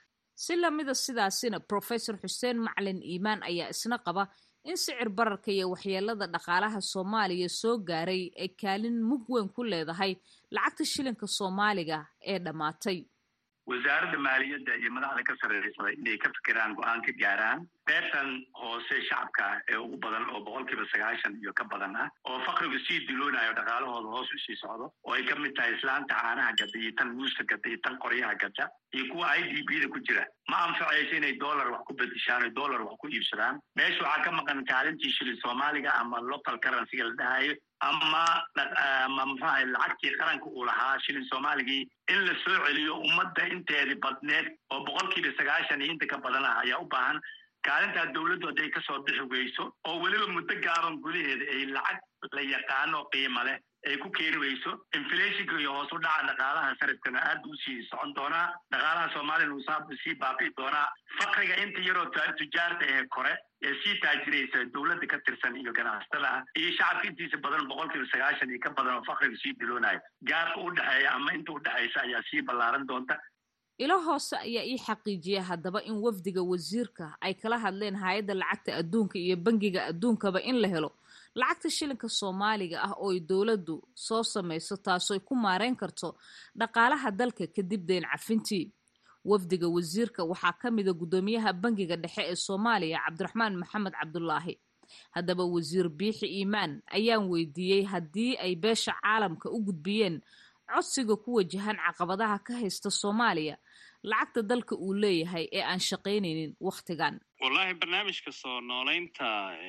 S10: si lamida sidaasina professor xuseen macalin iimaan ayaa isna qaba in sicir bararka iyo waxyeelada dhaqaalaha soomaaliya soo gaaray ay kaalin mug weyn ku leedahay lacagta shilinka soomaaliga ee dhammaatay
S11: wasaaradda maaliyadda iyo madaxda ka sarreysada inay ka fikiraan go-aan ka gaaraan beertan hoose shacabka ee ugu badan oo boqolkiiba sagaashan iyo ka badan ah oo fakrigu sii diloonayo dhaqaalahooda hoos usii socdo oo ay ka mid tahay islaanta caanaha gadda iyo tan muuska gadda iyo tan qoryaha gadda iyo kuwa i d b da ku jira ma anfacayso inay dollar wax ku bedishaan o dollar wax ku iibsadaan meesha waxaa ka maqan kaalintii shilin soomaaliga ama local currencyga la dhahayo ama ama muxuahay lacagtii qaranka uu lahaa shilin soomaaligii in la soo celiyo ummadda inteedii badneed oo boqolkiiba sagaashan iyo inta ka badan ah ayaa u baahan kaalintaa dowladdu hadday kasoo bixi weyso oo weliba muddo gaaban gudaheeda ay lacag la yaqaano qiimo leh ay ku keeni weyso inflationka iyo hoos u dhaca dhaqaalaha sarifkana aad buu usii socon doonaa dhaqaalaha soomaaliyana uu saa sii baabi'i doonaa fakriga inta yaroo tujaarta ee kore ee sii taajiraysa dowladda ka tirsan iyo ganacsatada ah iyo shacabka intiisa badan boqolkiiba sagaashan iyo ka badan oo fakriga sii diloonayo gaarka u dhexeeya ama inta u dhexaysa ayaa sii ballaaran doonta
S10: ilo hoose ayaa ii xaqiijiya haddaba in wafdiga wasiirka ay kala hadleen hay-adda lacagta adduunka iyo bangiga adduunkaba in la helo lacagta shilinka soomaaliga ah oo ay dowladdu soo samayso taasooy ku maareyn karto dhaqaalaha dalka kadib deen cafintii wafdiga wasiirka waxaa ka mida guddoomiyaha bangiga dhexe ee soomaaliya cabdiraxmaan maxamed cabdulaahi haddaba wasiir biixi iimaan ayaan weydiiyey haddii ay beesha caalamka u gudbiyeen codsiga ku wajahan caqabadaha ka haysta soomaaliya lacagta dalka uu leeyahay ee aan shaqaynaynin wakhtigan
S3: wallahi barnaamijka soo nooleynta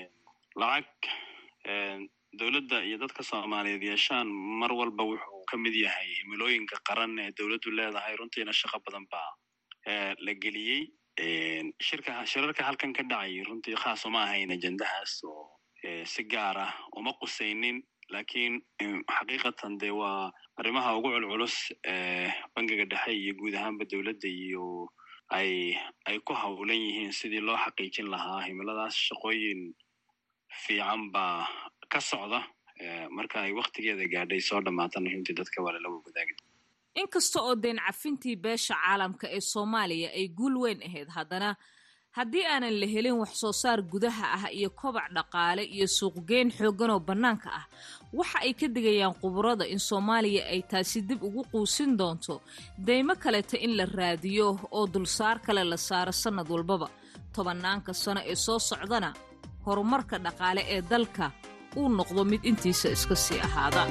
S3: lacag dowladda iyo dadka soomaaliyeed yeeshaan mar walba wuxuu ka mid yahay himilooyinka qaran ee dowladdu leedahay runtiina shaqo badan baa la geliyey shirka shirarka halkan ka dhacay runtii khaas uma ahayn ajendahaas oo si gaar ah uma qusaynin lakiin xaqiiqatan dee waa arrimaha ugu culculus ee bangiga dhexe iyo guud ahaanba dowladda iyo ay ay ku hawlan yihiin sidii loo xaqiijin lahaa himiladaas shaqooyin fiican baa ka socda marka ay waktigeeda gaadhay soo dhammaatana runtii dadka waa lala wadaagi
S10: inkasta oo deen cafintii beesha caalamka ee soomaaliya ay guul weyn ahayd haddana haddii aanan la helin wax soo saar gudaha ah iyo kobac dhaqaale iyo suuqgeyn xooggan oo bannaanka ah waxa ay ka digayaan khuburada in soomaaliya ay taasi dib ugu quusin doonto deymo kaleta in la raadiyo oo dulsaar kale la saaro sannad walbaba tobannaanka sano ee soo socdana horumarka dhaqaale ee dalka uu noqdo mid intiisa iska sii ahaada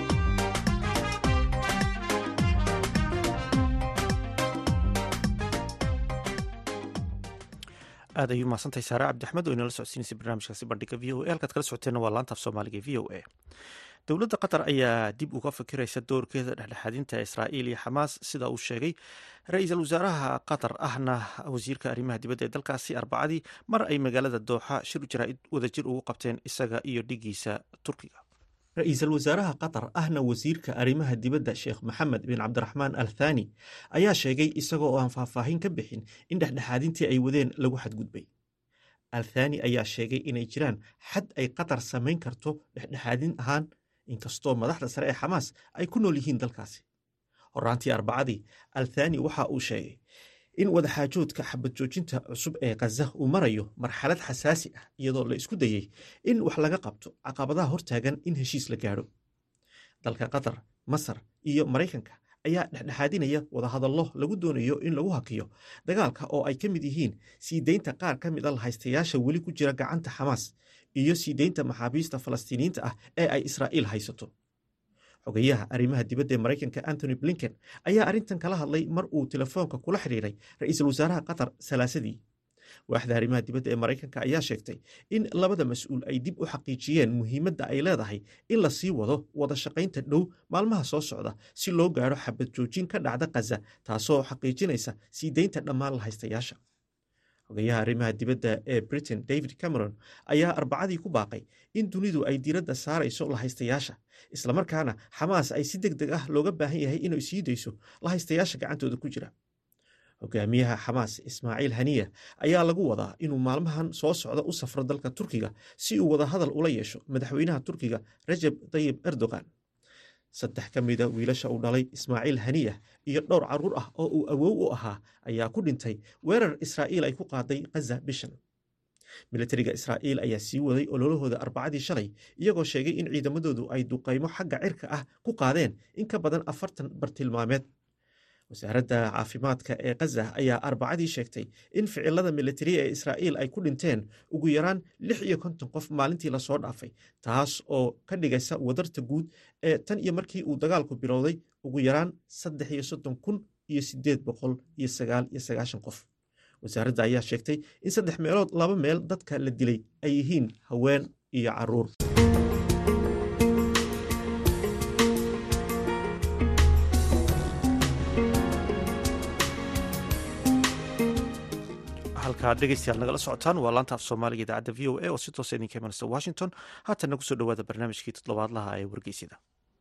S1: aad ayuu mahadsantahay saare cabdixmed oo inala socodsiinaysay barnaamijkaasi bandhiga v o a halkaad kala socoteenna waa laanta af soomaaliga v o a dowladda qatar ayaa dib uga fikiraysa doorkeeda dhexdhexaadinta israa'iil iyo xamaas sida uu sheegay ra-iisul wasaaraha qatar ahna wasiirka arrimaha dibadda ee dalkaasi arbacadii mar ay magaalada dooxa shir jaraa'id wadajir ugu qabteen isaga iyo dhigiisa turkiga ra-iisul wasaaraha qatar ahna wasiirka arrimaha dibadda sheekh maxamed bin cabdiraxmaan al thani ayaa sheegay isagoo aan faahfaahin ka bixin in dhexdhexaadintii ay wadeen lagu xadgudbay al thani ayaa sheegay inay jiraan xad ay qatar samayn karto dhexdhexaadin ahaan inkastoo madaxda sare ee xamaas ay ku nool yihiin dalkaasi horaantii arbacadii al thani waxa uu sheegay in wadaxaajoodka xabad joojinta cusub ee khaza uu marayo marxalad xasaasi ah iyadoo la isku dayey in wax laga qabto caqabadaha hortaagan in heshiis la gaadho dalka qatar masar iyo maraykanka ayaa dhexdhexaadinaya wadahadallo lagu doonayo in lagu hakiyo dagaalka oo ay ka mid yihiin sii deynta qaar ka mid a lahaystayaasha weli ku jira gacanta xamaas iyo sii deynta maxaabiista falastiiniyiinta ah ee ay israa'iil haysato xogayaha arrimaha dibadda ee maraykanka antony blinken ayaa arrintan kala hadlay mar uu telefoonka kula xidhiiray ra-iisul wasaaraha qatar salaasadii waaxda arrimaha dibadda ee maraykanka ayaa sheegtay in labada mas-uul ay dib u xaqiijiyeen muhiimadda ay leedahay in la sii wado wada shaqaynta dhow maalmaha soo socda si loo gaadho xabad joojin ka dhacda khaza taasoo xaqiijinaysa sii deynta dhammaan lahaystayaasha xogayaha arrimaha dibadda ee britain david cameron ayaa arbacadii ku baaqay in dunidu ay diiradda saarayso lahaystayaasha islamarkaana xamaas ay si deg deg ah looga baahan yahay inay sii dayso lahaystayaasha gacantooda ku jira hogaamiyaha xamaas ismaaciil haniya ayaa lagu wadaa inuu maalmahan soo socda u safro dalka turkiga si uu wadahadal ula yeesho madaxweynaha turkiga rajab tayib erdogan saddex ka mida wiilasha uu dhalay ismaaciil haniya iyo dhowr carruur ah oo uu awow u ahaa ayaa ku dhintay weerar israa'iil ay ku qaaday khaza bishan milatariga israa'iil ayaa sii waday ololahooda arbacadii shalay iyagoo sheegay in ciidamadoodu ay duqaymo xagga cirka ah ku qaadeen in ka badan afartan bartilmaameed wasaaradda caafimaadka ee khaza ayaa arbacadii sheegtay in ficilada militari ee israa'iil ay ku dhinteen ugu yaraan lix iyo konton qof maalintii lasoo dhaafay taas oo ka dhigaysa wadarta guud ee tan iyo markii uu dagaalku bilowday ugu yaraan saddex iyo soddon kun iyo sideed boqol iyo sagaal iyo sagaashan qof wasaaradda ayaa sheegtay in saddex meelood laba meel dadka la dilay ay yihiin haween iyo caruur halkaad dhegeystayaal nagala socotaan waa laanta af soomaaliga idaacadda v o a oo si toosa idinka imanaysa washington haatanna kusoo dhowaada barnaamijkii toddobaadlaha ee wargeysida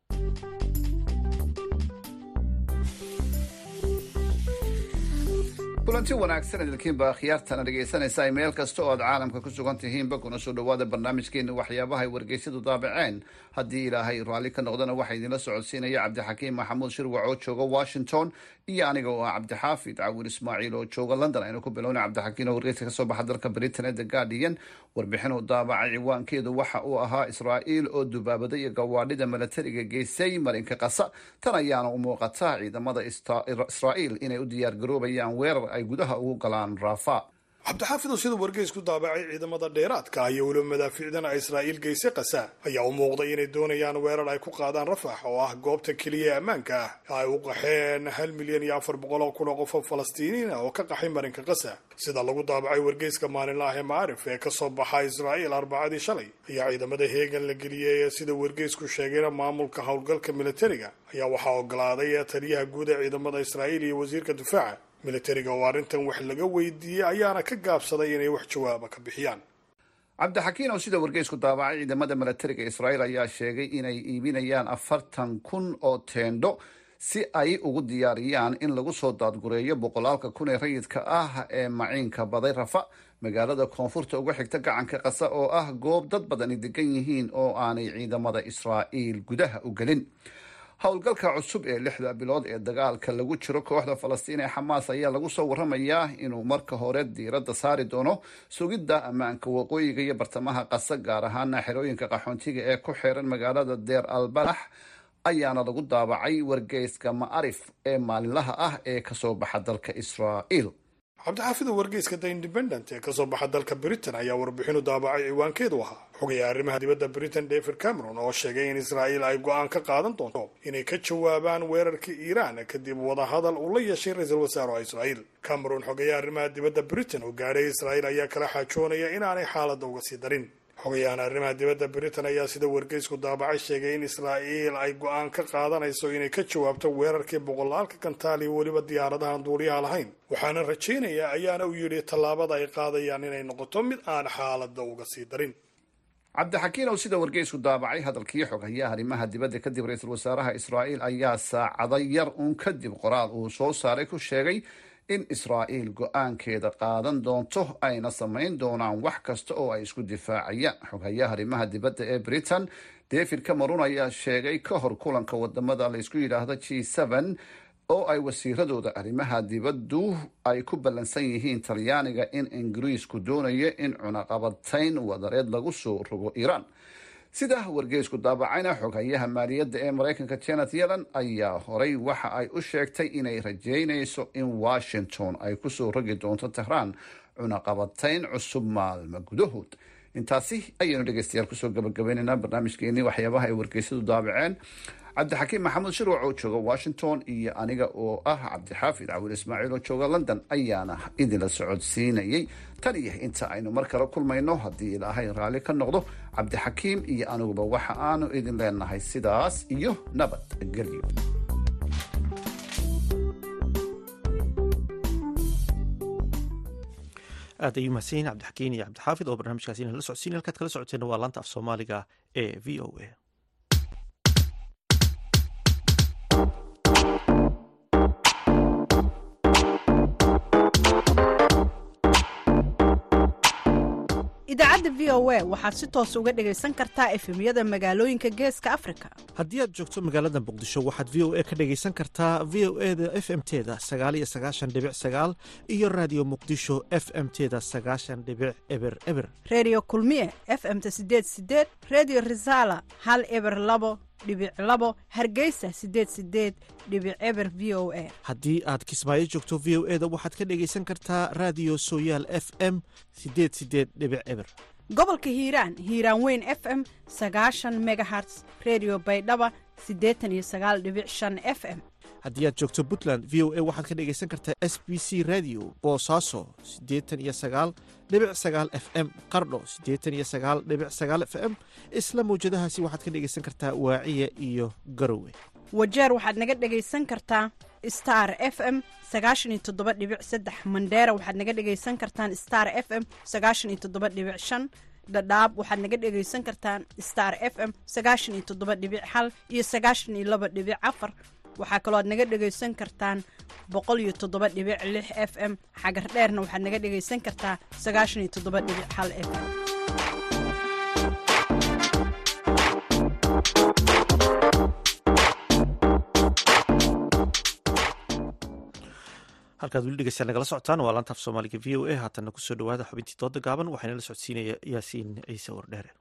S13: kulanti wanaagsan idinkiinba khiyaartana dhegaysanaysa meel kasta oo aad caalamka ku sugan tihiinba kuna soo dhowaada barnaamijkeena waxyaabaha ay wargeysyadu daabaceen haddii ilaahay raalli ka noqdana waxaa idinla socodsiinaya cabdixakiim maxamuud shirwac oo jooga washington iyo aniga oo ah cabdixaafid cawir ismaaciil oo jooga london aynu ku bilowna cabdixakiim oo wargeyska kasoo baxa dalka britain ee the guardian warbixin uu daabacay ciwaankeedu waxa uu ahaa israa'iil oo dubaabada iyo gawaadhida milatariga geysay marinka qasa tan ayaana u muuqata ciidamada israa'iil inay u diyaargaroobayaan weerar ay gudaha ugu galaan rafa
S7: cabdixaafid oo sida wargeysku daabacay ciidamada dheeraadka iyo weliba madaafiicdana israa'iil geyse qasa ayaa u muuqday inay doonayaan weerar ay ku qaadaan rafax oo ah goobta keliya ee ammaanka ah ay u qaxeen hal milyan iyo afar boqol oo kun oo qof oo falastiiniin ah oo ka qaxay marinka qasa sida lagu daabacay wargeyska maalinlaah ee maarif ee kasoo baxa israa'iil arbacadii shalay ayaa ciidamada heegan la geliyey ee sida wargeysku sheegayna maamulka howlgalka militariga ayaa waxaa ogolaaday taliyaha guud ee ciidamada israa'iil iyo wasiirka difaaca militariga oo arrintan wax laga weydiiyey ayaana ka gaabsaday inay wax jawaaba ka bixiyaan
S13: cabdixakiin oo sida wargeysku daabacay ciidamada milatariga israa'iil ayaa sheegay inay iibinayaan afartan kun oo teendho si ay ugu diyaariyaan in lagu soo daadgureeyo boqolaalka kun ee rayidka ah ee maciinka baday rafa magaalada koonfurta uga xigta gacanka qasa oo ah goob dad badani degan yihiin oo aanay ciidamada israa'iil gudaha u gelin howlgalka cusub ee lixda bilood ee dagaalka lagu jiro kooxda falastiin ee xamaas ayaa lagu soo waramayaa inuu marka hore diiradda saari doono sugidda ammaanka waqooyiga iyo bartamaha qasa gaar ahaana xerooyinka qaxoontiga ee ku xeeran magaalada deer albalax ayaana lagu daabacay wargeyska ma'arif ee maalinlaha ah ee kasoo baxa dalka israa'iil
S7: cabdixaafida wargeyska the independent ee kasoo baxa dalka britain ayaa warbixinu daabacay ciwaankeedu ahaa xogaya arrimaha dibadda britain david cameron oo sheegay in israa'iil ay go-aan ka qaadan doonto inay ka jawaabaan weerarkii iiraan kadib wadahadal uu la yeeshay ra-iisul wasaaraha israa'iil cameron xogaya arrimaha dibadda britain oo gaadhay israa'iil ayaa kala xaajoonaya inaanay xaaladda uga sii darin xogayahan arrimaha dibadda britain ayaa sida wargeysku daabacay sheegay in israa'iil ay go-aan ka qaadanayso inay ka jawaabto weerarkii boqolaalka gantaal iyo weliba diyaaradahan duuliyaha lahayn waxaana rajaynayaa ayaana u yidhi tallaabada ay qaadayaan inay noqoto mid aan xaaladda uga sii darin
S13: cabdixakiin oo sida wargeysku daabacay hadalkii xogayaa arrimaha dibadda kadib ra-iisul wasaaraha israa'iil ayaa saacado yar uun kadib qoraal uu soo saaray ku sheegay in israa'iil go-aankeeda qaadan doonto ayna samayn doonaan wax kasta oo ay isku difaacayaan xogayaha arrimaha dibadda ee britain david cameron ayaa sheegay ka hor kulanka wadamada laysku yidhaahdo g seven oo ay wasiiradooda arrimaha dibaddu ay ku ballansan yihiin talyaaniga in ingiriisku doonayo in cunaqabatayn wadareed lagu soo rogo iiraan sida wargeysku daabacayna xoghayaha maaliyadda ee maraykanka janet yellen ayaa horay waxa ay u sheegtay inay rajeynayso in washington ay kusoo rogi doonto tehraan cunaqabatayn cusub maalmo gudahood intaasi ayaynu dhegeystayaal kusoo gabagabaynaynaa barnaamijkeenii waxyaabaha ay wargeysyadu daabaceen cabdixakiim maxamuud shirwac oo jooga washington iyo aniga oo ah cabdixaafid cawil ismaaciil oo jooga london ayaana idinla socodsiinayay tan iyo inta aynu mar kale kulmayno haddii ilaahay raalli ka noqdo cabdixakiim iyo aniguba waxa aanu idin leenahay sidaas iyo nabadgelyo
S1: aad ayuu mahadsanyihin cabdixakiin iyo cabdixaafid oo barnaamijkaasi inala socodsiin halkaad kala socoteena waa laanta af soomaaliga ee v o a
S14: idaacadda v o a waxaad si toos uga dhegaysan kartaa efemyada magaalooyinka geeska afrika
S1: haddii aad joogto magaalada muqdisho waxaad v o a ka dhegaysan kartaa v o e da f m teda sagaal iyo sagaashan dhibic sagaal iyo raadiyo muqdisho f m teda sagaashan dhibic eber eber
S14: reediyo kulmiye f m ta sideed sideed reediyo risaala hal eber labo dhibic labo hargeysa sideed sideed dhibic eber v o a
S1: haddii aad kismaayo joogto v o e da waxaad ka dhegaysan kartaa raadiyo sooyaal f m sideed sideed dhibic eber
S14: gobolka hiiraan hiiraan weyn f m sagaashan megaherts redio baydhaba siddeetan iyo sagaal dhibic shan f m
S1: haddii aad joogto puntland v o a waxaad ka dhegaysan kartaa s b c radio boosaaso siddeetan iyo sagaal dhibic sagaal f m qardho siddeetan iyo sagaal dhibic sagaal f m isla mawjadahaasi waxaad ka dhegaysan kartaa waaciya iyo garowe
S14: wajeer waxaad naga dhegaysan kartaa star f m sagaashan iyo toddoba dhibic saddex mandheera waxaad naga dhegaysan kartaan star f m sagaashan iyo toddoba dhibic shan dhadhaab waxaad naga dhegaysan kartaan star f m sagaashan iyo toddoba dhibic hal iyo sagaashan iyo laba dhibic afar waxaa kaloo aad naga dhegaysan kartaan boqol iyo toddoba dhibic lix f m xagar dheerna waxaad naga dhegaysan kartaa sagaashan iyo toddoba dhibic hal f m
S1: halkaad weli dhegeystayaal nagala socotaan waa laanta af soomaaliga v o a haatanna kusoo dhawaada xubintii dooda gaaban waxaana la socodsiinaya yaasiin ciise wardheere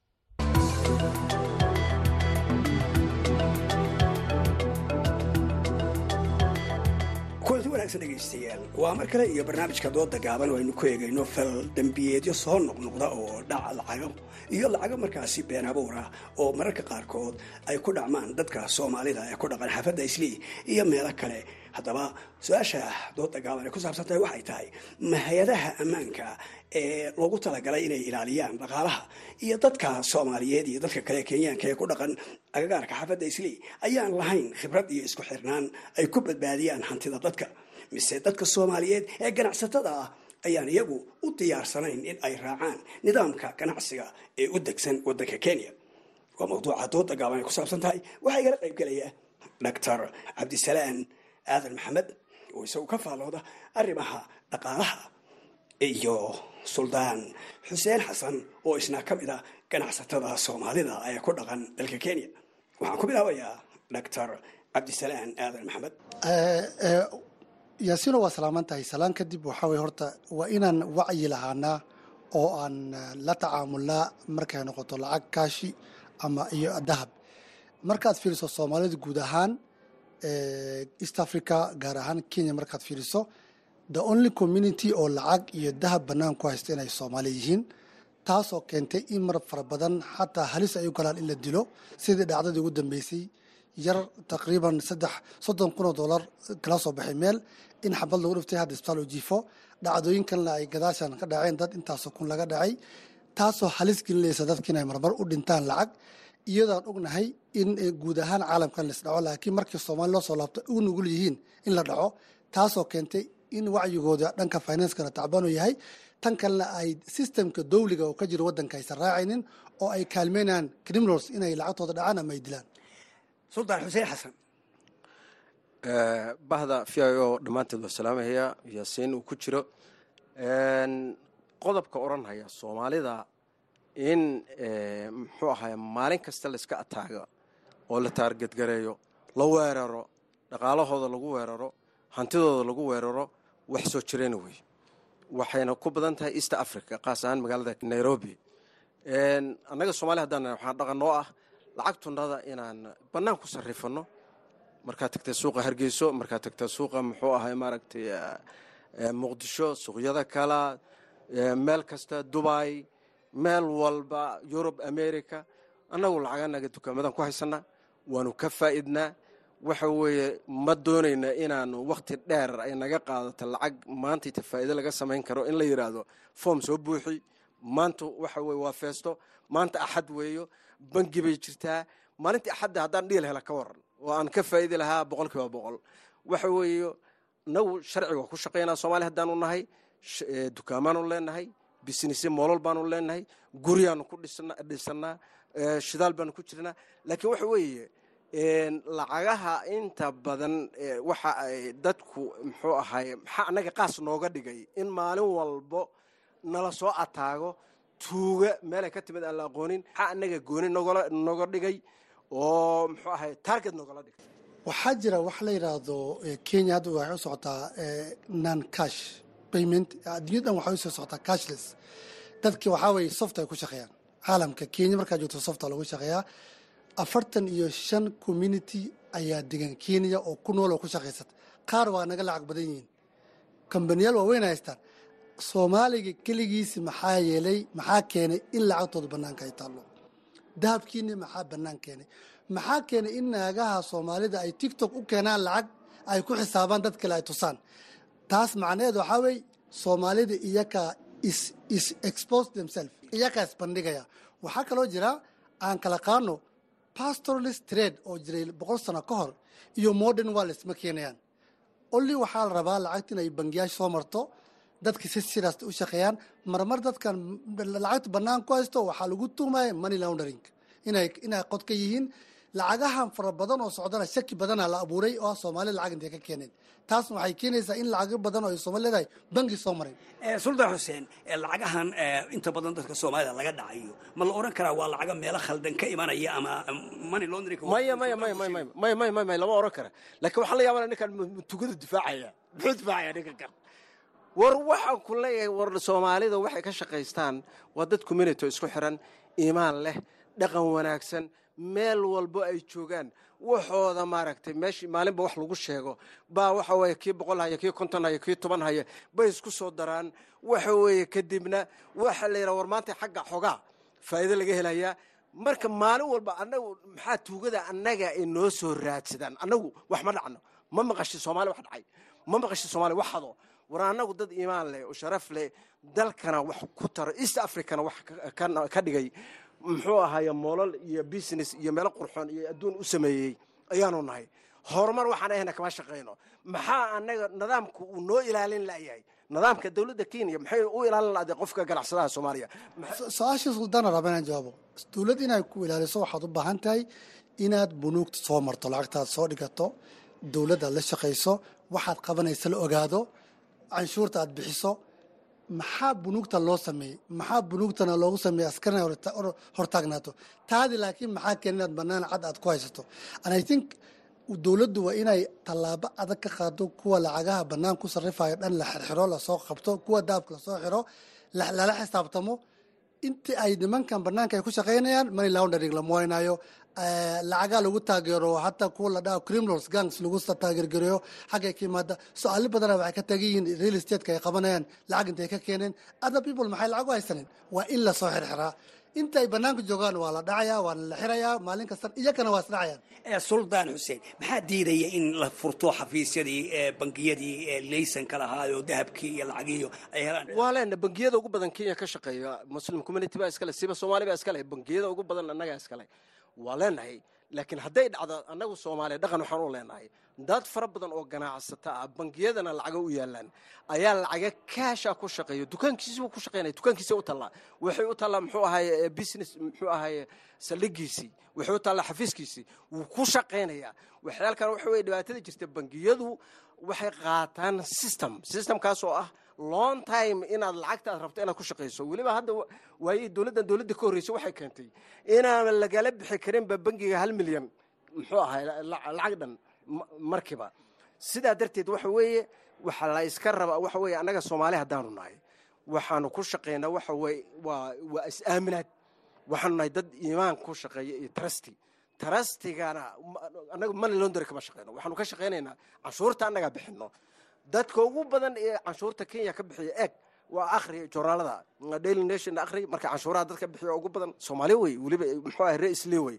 S15: kulanti wanaagsan dhegaystayaal waa mar kale iyo barnaamijka dooda gaaban oo aynu ku eegayno fal dembiyeedyo soo noqnoqda oo dhaca lacago iyo lacago markaasi been abuura oo mararka qaarkood ay ku dhacmaan dadka soomaalida ee ku dhaqan xaafadda islii iyo meelo kale haddaba su-aasha dooda gaaban ay ku saabsan tahay waxay tahay ma hay-adaha ammaanka ee loogu talagalay inay ilaaliyaan dhaqaalaha iyo dadka soomaaliyeed iyo dadka kale kenyaanka ee ku dhaqan agagaarka xaafadda islii ayaan lahayn khibrad iyo isku xirnaan ay ku badbaadiyaan hantida dadka mise dadka soomaaliyeed ee ganacsatada ah ayaan iyagu u diyaarsanayn in ay raacaan nidaamka ganacsiga ee u degsan waddanka kenya waa mawduuca dooda gaaban ay ku saabsan tahay waxaa igala qayb gelaya doctor cabdisalaan aadan maxamed oo isagu ka faallooda arrimaha dhaqaalaha iyo suldaan xuseen xasan oo isna ka mid a ganacsatada soomaalida ee ku dhaqan dalka kenya waxaan ku bilaabayaa doctor cabdisalaan aadan maxamed
S16: yaasiino waa salaaman tahay salaan kadib waxaa weye horta waa inaan wacyi lahaanaa oo aan la tacaamulnaa markay noqoto lacag kaashi ama iyo dahab markaad fiiriso soomaalida guud ahaan east africa gaar ahaan kenya markaad fiiriso the only community oo lacag iyo dahab bannaan ku haysta inay soomaali yihiin taasoo keentay in mar fara badan xataa halis ay u galaan in la dilo sidii dhacdadii ugu dambeysay yar taqriiban saddex soddon kun oo dollar kala soo baxay meel in xabad lagu dhiftay hadda isbitaal oo jiifo dhacdooyinkanna ay gadaashan ka dhaceen dad intaasoo kun laga dhacay taasoo halis gelinaysa dadka inay marmar u dhintaan lacag iyadoaan ognahay in guud ahaan caalamkan las dhaco laakiin markii soomaali loo soo laabto u nugul yihiin in la dhaco taasoo keentay in wacyigooda dhanka financekana tacbanu yahay tan kalena ay sistemka dowliga oo ka jiro waddanka aysan raacaynin oo ay kaalmeynayaan criminals inay lacagtooda dhacaan ama ay dilaan
S15: suldaan xuseen xasan
S17: bahda v i o dhammaanteed waa salaamahaya yaasiin uu ku jiro qodobka odhanhaya soomaalida in muxuu ahaay maalin kasta layska ataago oo la taargetgareeyo la weeraro dhaqaalahooda lagu weeraro hantidooda lagu weeraro wax soo jirayna wey waxayna ku badan tahay east africa qaas ahaan magaalada nairobi annaga soomaliya haddaan waxaa dhaqan noo ah lacagtunada inaan bannaan ku sarrifano markaad tagta suuqa hargeyso markaad tagta suuqa muxuu ahay maaragtay muqdisho suuqyada kala meel kasta dubai meel walba yurub america annagu lacaganaga dukaamadan ku haysanaa waanu ka faa'idnaa waxa weeye ma doonayna inaanu wakhti dheer ay naga qaadato lacag maantayta faa'iido laga samayn karo in la yidhaahdo foom soo buuxi maanta waxa weye waa feesto maanta axad weeyo bangi bay jirtaa maalintii axadda haddaan dhiil hela ka waran oo aan ka faa'idi lahaa boqol kiiba boqol waxa weeye nagu sharciga waa ku shaqaynaa soomaaliya haddaanu nahay dukaamaanu leenahay businessye moolol baanu leenahay guryaanu ku dhisannaa shidaal baanu ku jirnaa laakiin waxa weeye lacagaha inta badan waxa ay dadku muxuu ahay maxaa annaga qaas nooga dhigay in maalin walbo nala soo ataago tuuga meelay ka timid aan la aqoonin maxaa annaga gooni nogala noga dhigay oo muxuu ahay target nogala dhigay
S16: waxaa jira wax la yidhaahdo kenya hadda waxay u socotaa non cash payment adduunyadan waxay usoo socotaa cashless dadki waxaa weye soft ay ku shaqeeyaan caalamka kenya markaa joogto softa lagu shaqeeyaa afartan iyo shan community ayaa degan kenya oo ku nool oo ku shaqaysata qaar waa naga lacag badan yihiin kambaniyaal waaweyn haystaan soomaaliga keligiisi maxaa yeelay maxaa keenay in lacagtooda bannaanka ay taallo dahabkiini maxaa bannaan keenay maxaa keenay in naagaha soomaalida ay tiktok u keenaan lacag ay ku xisaabaan dad kale ay tusaan taas macnaheed waxaa weeye soomaalida iyakaa is expose themselves iyakaa isbandhigaya waxaa kaloo jira aan kala qaano pastoralist trade oo jiray boqol sano ka hor iyo modern wallis ma keenayaan olli waxaa la rabaa lacagta inay bangiyaasha soo marto dadka si sidaas u shaqeeyaan marmar dadkan lacagta bannaan ku haysto waxaa lagu tuumaya money laundering inay inay qod ka yihiin lacagahan fara badan oo socdana shaki badana la abuuray oo soomaalida lacag intay ka keeneen taasna waxay keenaysaa in lacago badan oo ay soomaali leedahay bangi soo maray
S15: suldaan xuseen lacagahan inta badan dadka soomaalida laga dhacayo ma la oran karaa waa lacaga meelo khaldan ka imanaya ama money laundering
S17: maya maya maya maya maya maya maya maya maya lama oran kara laakiin waxaa la yaabana ninkan tugada difaacaya muxuu difaacaya ninkan kan war waxaan ku leeyahay war soomaalida waxay ka shaqaystaan waa dad community isku xiran iimaan leh dhaqan wanaagsan meel walbo ay joogaan waxooda maaragtay meeshii maalinba wax lagu sheego baa waxa weeye kii boqol haya kii konton haya kii toban haya bay isku soo daraan waxa weeye kadibna waxa la yidhaha war maanta xagga xogaa faa'iido laga helayaa marka maalin walba annagu maxaa tuugada annaga ay noo soo raadsadaan annagu wax ma dhacno ma maqashi soomaali wax dhacay ma maqashi soomaali wax hado war annagu dad iimaan leh oo sharaf leh dalkana wax ku taro east africana wax ka dhigay muxuu ahaaye moolal iyo business iyo meelo qurxoon iyo adduun u sameeyey ayaanu nahay horumar waxaan ahayna kama shaqayno maxaa annaga nidaamku uu noo ilaalin layahay nidaamka dowladda kenya maxay u ilaalin laday qofka ganacsadaha soomaaliya
S16: su-aashii suldaana raba inaan jawaabo dowladd inay ku ilaaliso waxaad u baahan tahay inaad bunuugta soo marto lacagtaad soo dhigato dowladdaad la shaqayso waxaad qabanaysa la ogaado canshuurta aad bixiso maxaa bunuugta loo sameeyey maxaa bunuugtana loogu sameeyey askarina hortaagnaato taadi laakiin maxaa keen inaad banaan cad aad ku haysato and i think dowladdu waa inay tallaabo adag ka qaado kuwa lacagaha bannaan ku sarrifayo dhan la xirxiro lasoo qabto kuwa daabka lasoo xiro lala xisaabtamo intii ay nimankan bannaanka ay ku shaqaynayaan money laundering lama waynayo lacagaa lagu taageero hataa kuwa la dhaho criminals gangs lagu taageergareeyo xaggay ka yimaada so-aalo badana waxay ka tagan yihiin real estate-ka ay qabanayaan lacag intay ka keeneen other people maxay lacag u haysanin waa in lasoo xirxiraa inta ay bannaanka joogaan waa la dhacayaa waana la xirayaa maalin kastan iyakana waa isdhacayaan
S15: suldaan xuseen maxaa diidaya in la furto xafiisyadii bangiyadii laysanka lahaayo dahabkii iyo lacagiiyo ay helaan
S17: waa leena bangiyada ugu badan kenya ka shaqeeya muslim community baa iskale siba soomaali baa iskale bangiyada ugu badan annagaa iskale waa leenahay laakiin hadday dhacdo annagu soomaaliya dhaqan waxaan u leenahay dad fara badan oo ganacsata ah bangiyadana lacaga u yaalaan ayaa lacaga kaasha ku shaqeeya dukaankiisiibuu ku shaqeynaya dukaankiisi u tallaa waxay u tallaa muxuu ahaye business muxuu ahaye saldhigiisii waxay u tallaa xafiiskiisii wuu ku shaqaynayaa waxyaalkan waxa weye dhibaatada jirta bangiyadu waxay qaataan system systemkaas oo ah long time inaad lacagta aad rabto inaad ku shaqayso weliba hadda waaye dowladdan dowladda ka horreysay waxay keentay inaan lagala bixi karinba bangiga hal milyan muxuu ahay lacag dhan markiiba sidaa darteed waxa weeye waxa la iska rabaa waxa weeye annaga soomaali haddaanu nahay waxaanu ku shaqaynaa waxa weye waa waa is-aaminaad waxaanu nahay dad iimaan ku shaqeeya iyo trusty trustigana annaga money laundry kama shaqeyno waxaanu ka shaqaynaynaa canshuurta annagaa bixino dadka ugu badan ee canshuurta kenya ka bixiya eeg waa akhri joornaalada daily nation akhri marka canshuuraha dadka bixiya ugu badan soomaali wey weliba muxuu ahay ra-isle wey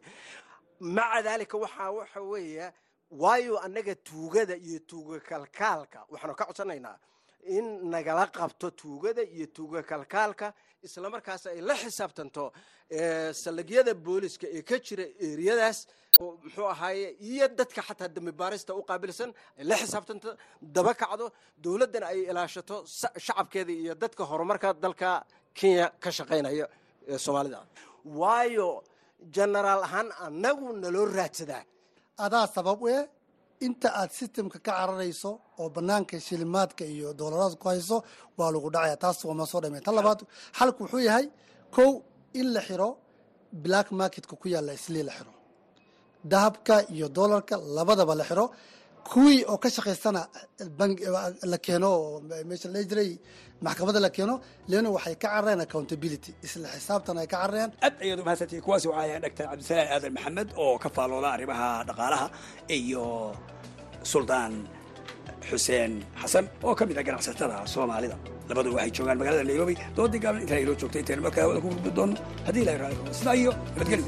S17: maca daalika waxaa waxa weeya waayo annaga tuugada iyo tuuga kalkaalka waxaanu ka codsanaynaa in nagala qabto tuugada iyo tuuga kalkaalka islamarkaas ay la xisaabtanto salagyada booliska ee ka jira eriyadaas muxuu ahaaye iyo dadka xataa dambi baarista u qaabilsan ay la xisaabtanto daba kacdo dowladdana ay ilaashato shacabkeeda iyo dadka horumarka dalka kenya ka shaqaynaya ee soomaalida waayo genaraal ahaan annagu naloo raadsadaa
S16: adaa sabab u eh inta aad sistemka ka cararayso oo banaanka shilimaadka iyo doolaraad ku hayso waa lagu dhacaya taas waama soo dhameen tan labaad xalku wuxuu yahay kow in la xiro black marketka ku yaalla islii la xiro dahabka iyo doolarka labadaba la xiro kuwii oo ka shaqaystana la keeno oo meesha la jiray maxkamadda la keeno leano waxay ka carareen accountability isla xisaabtan ay ka carareen
S15: aad ayaad u mahadsantihi kuwaasi waxaa ahayn dhagtar cabdisalaan aadan maxamed oo ka faallooda arrimaha dhaqaalaha iyo suldaan xuseen xasan oo ka mid ah ganacsatada soomaalida labadu waxay joogaan magaalada nairobi doodii gaaban intaan inoo joogtay intaynu markaa hawada ku gudbi doono haddii ilahay raali rabo sidaa iyo nabadgelyo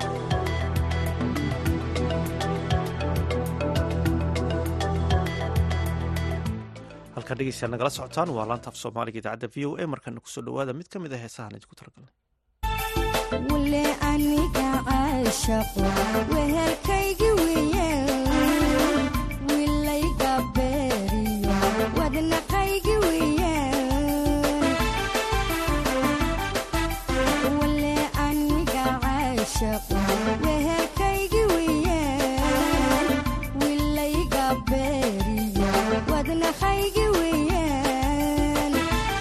S1: halkaa dhegeystayaal nagala socotaan waa laanta af soomaaliga idaacadda v o a markana kusoo dhawaada mid ka mid a heesahan idinku talagalnay
S18: wule aniga caashaqo wehelkaygi weeyaan wilayga beeriyo wadnaqaygi weeyaan wule aniga caashaqo wehelkaygi weeyaan wilayga beeriyo wadnaqaygi weeyaan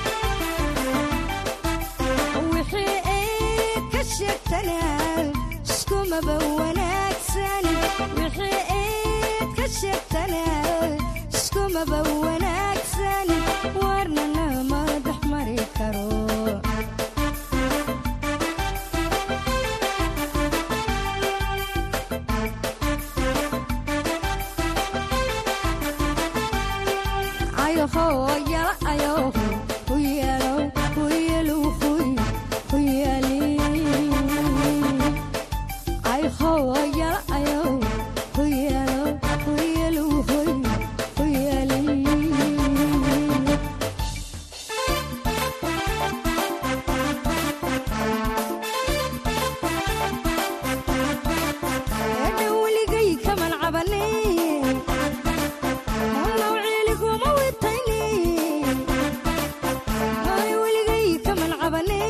S18: wixii eed ka sheegtanaa iskumaba wanaagsan wixii eed ka sheegtanaa iskumaba wanaagsan warnana ma dhex mari karo ayoho yala ayoho huyalo huyalu huy huyali ayoho yala ayoho huyalo huyalu huy huyali eedha weligay kaman cabane nawciiliguma witayne ay weligay kaman cabane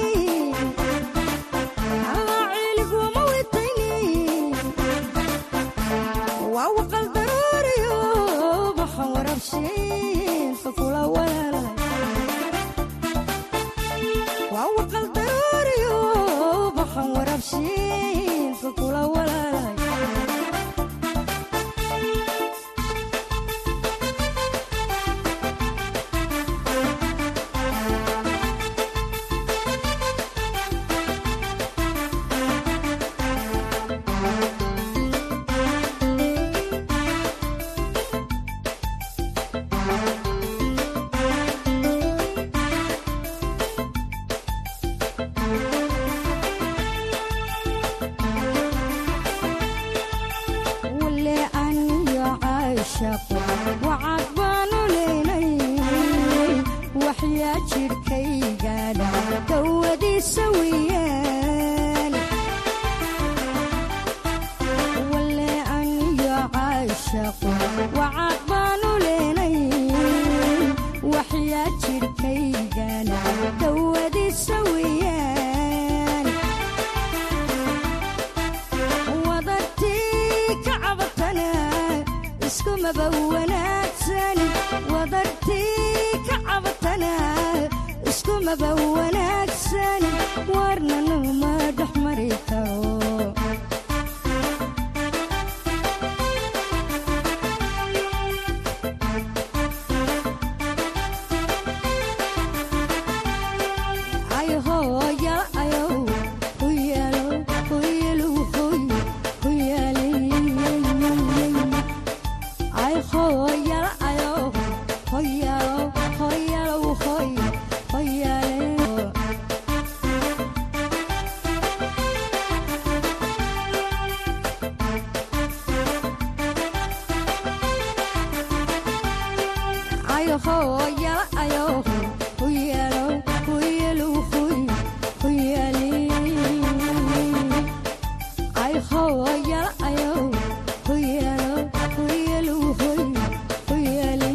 S18: nawciiliguma witayne waa waqal daruuriyo baxan warabshiinka kula walaalay waa waqal daruuriyo baxan warabshiinka kula walaalay wule aniyo caashaqo wacad baanu leynay waxyaa jidhkaygaadha dawadiisa weeyaan wule aniyo caashaqo wacad baanu leynay waxyaa jidhkaygaadha dawadiisa weeyaan wadartii ka cabatana iskumaba wanaagsan wadartii ka cabatana iskumaba wanaagsan warnana ma dhex mari karo ayoho yala ayow huyalo huyalu huy huyali ayho yala ayow hoyalo hoyalo hoy hoyale ayoho yala ayow huyalo huyalu huy huyali ayho yala ayow huyalo huyalu huy huyali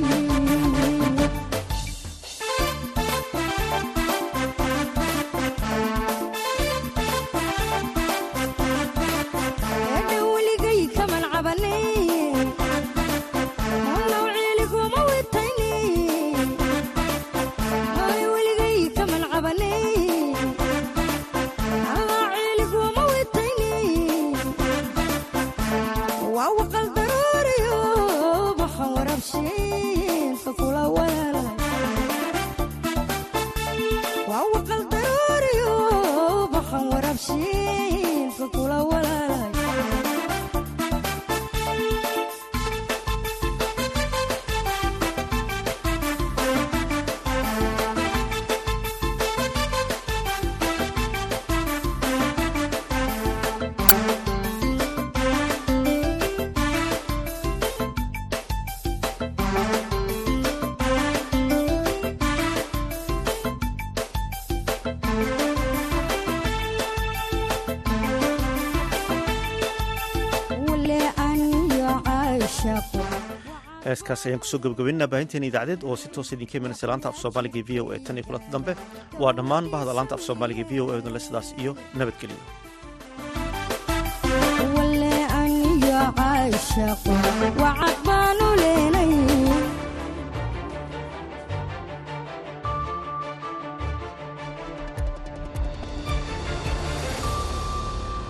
S18: eedha weligay kaman cabane nawciiliguma witayne caashaqo
S1: heeskaas ayaan kusoo gabagabaynaa baahinteena idaacadeed oo si toos idinka imanaysa laanta af soomaaliga v o e tan iyo kulanta dambe waa dhammaan bahda laanta af soomaaliga v o e odunle sidaas iyo nabadgelyo
S18: wale aniyo caashaqo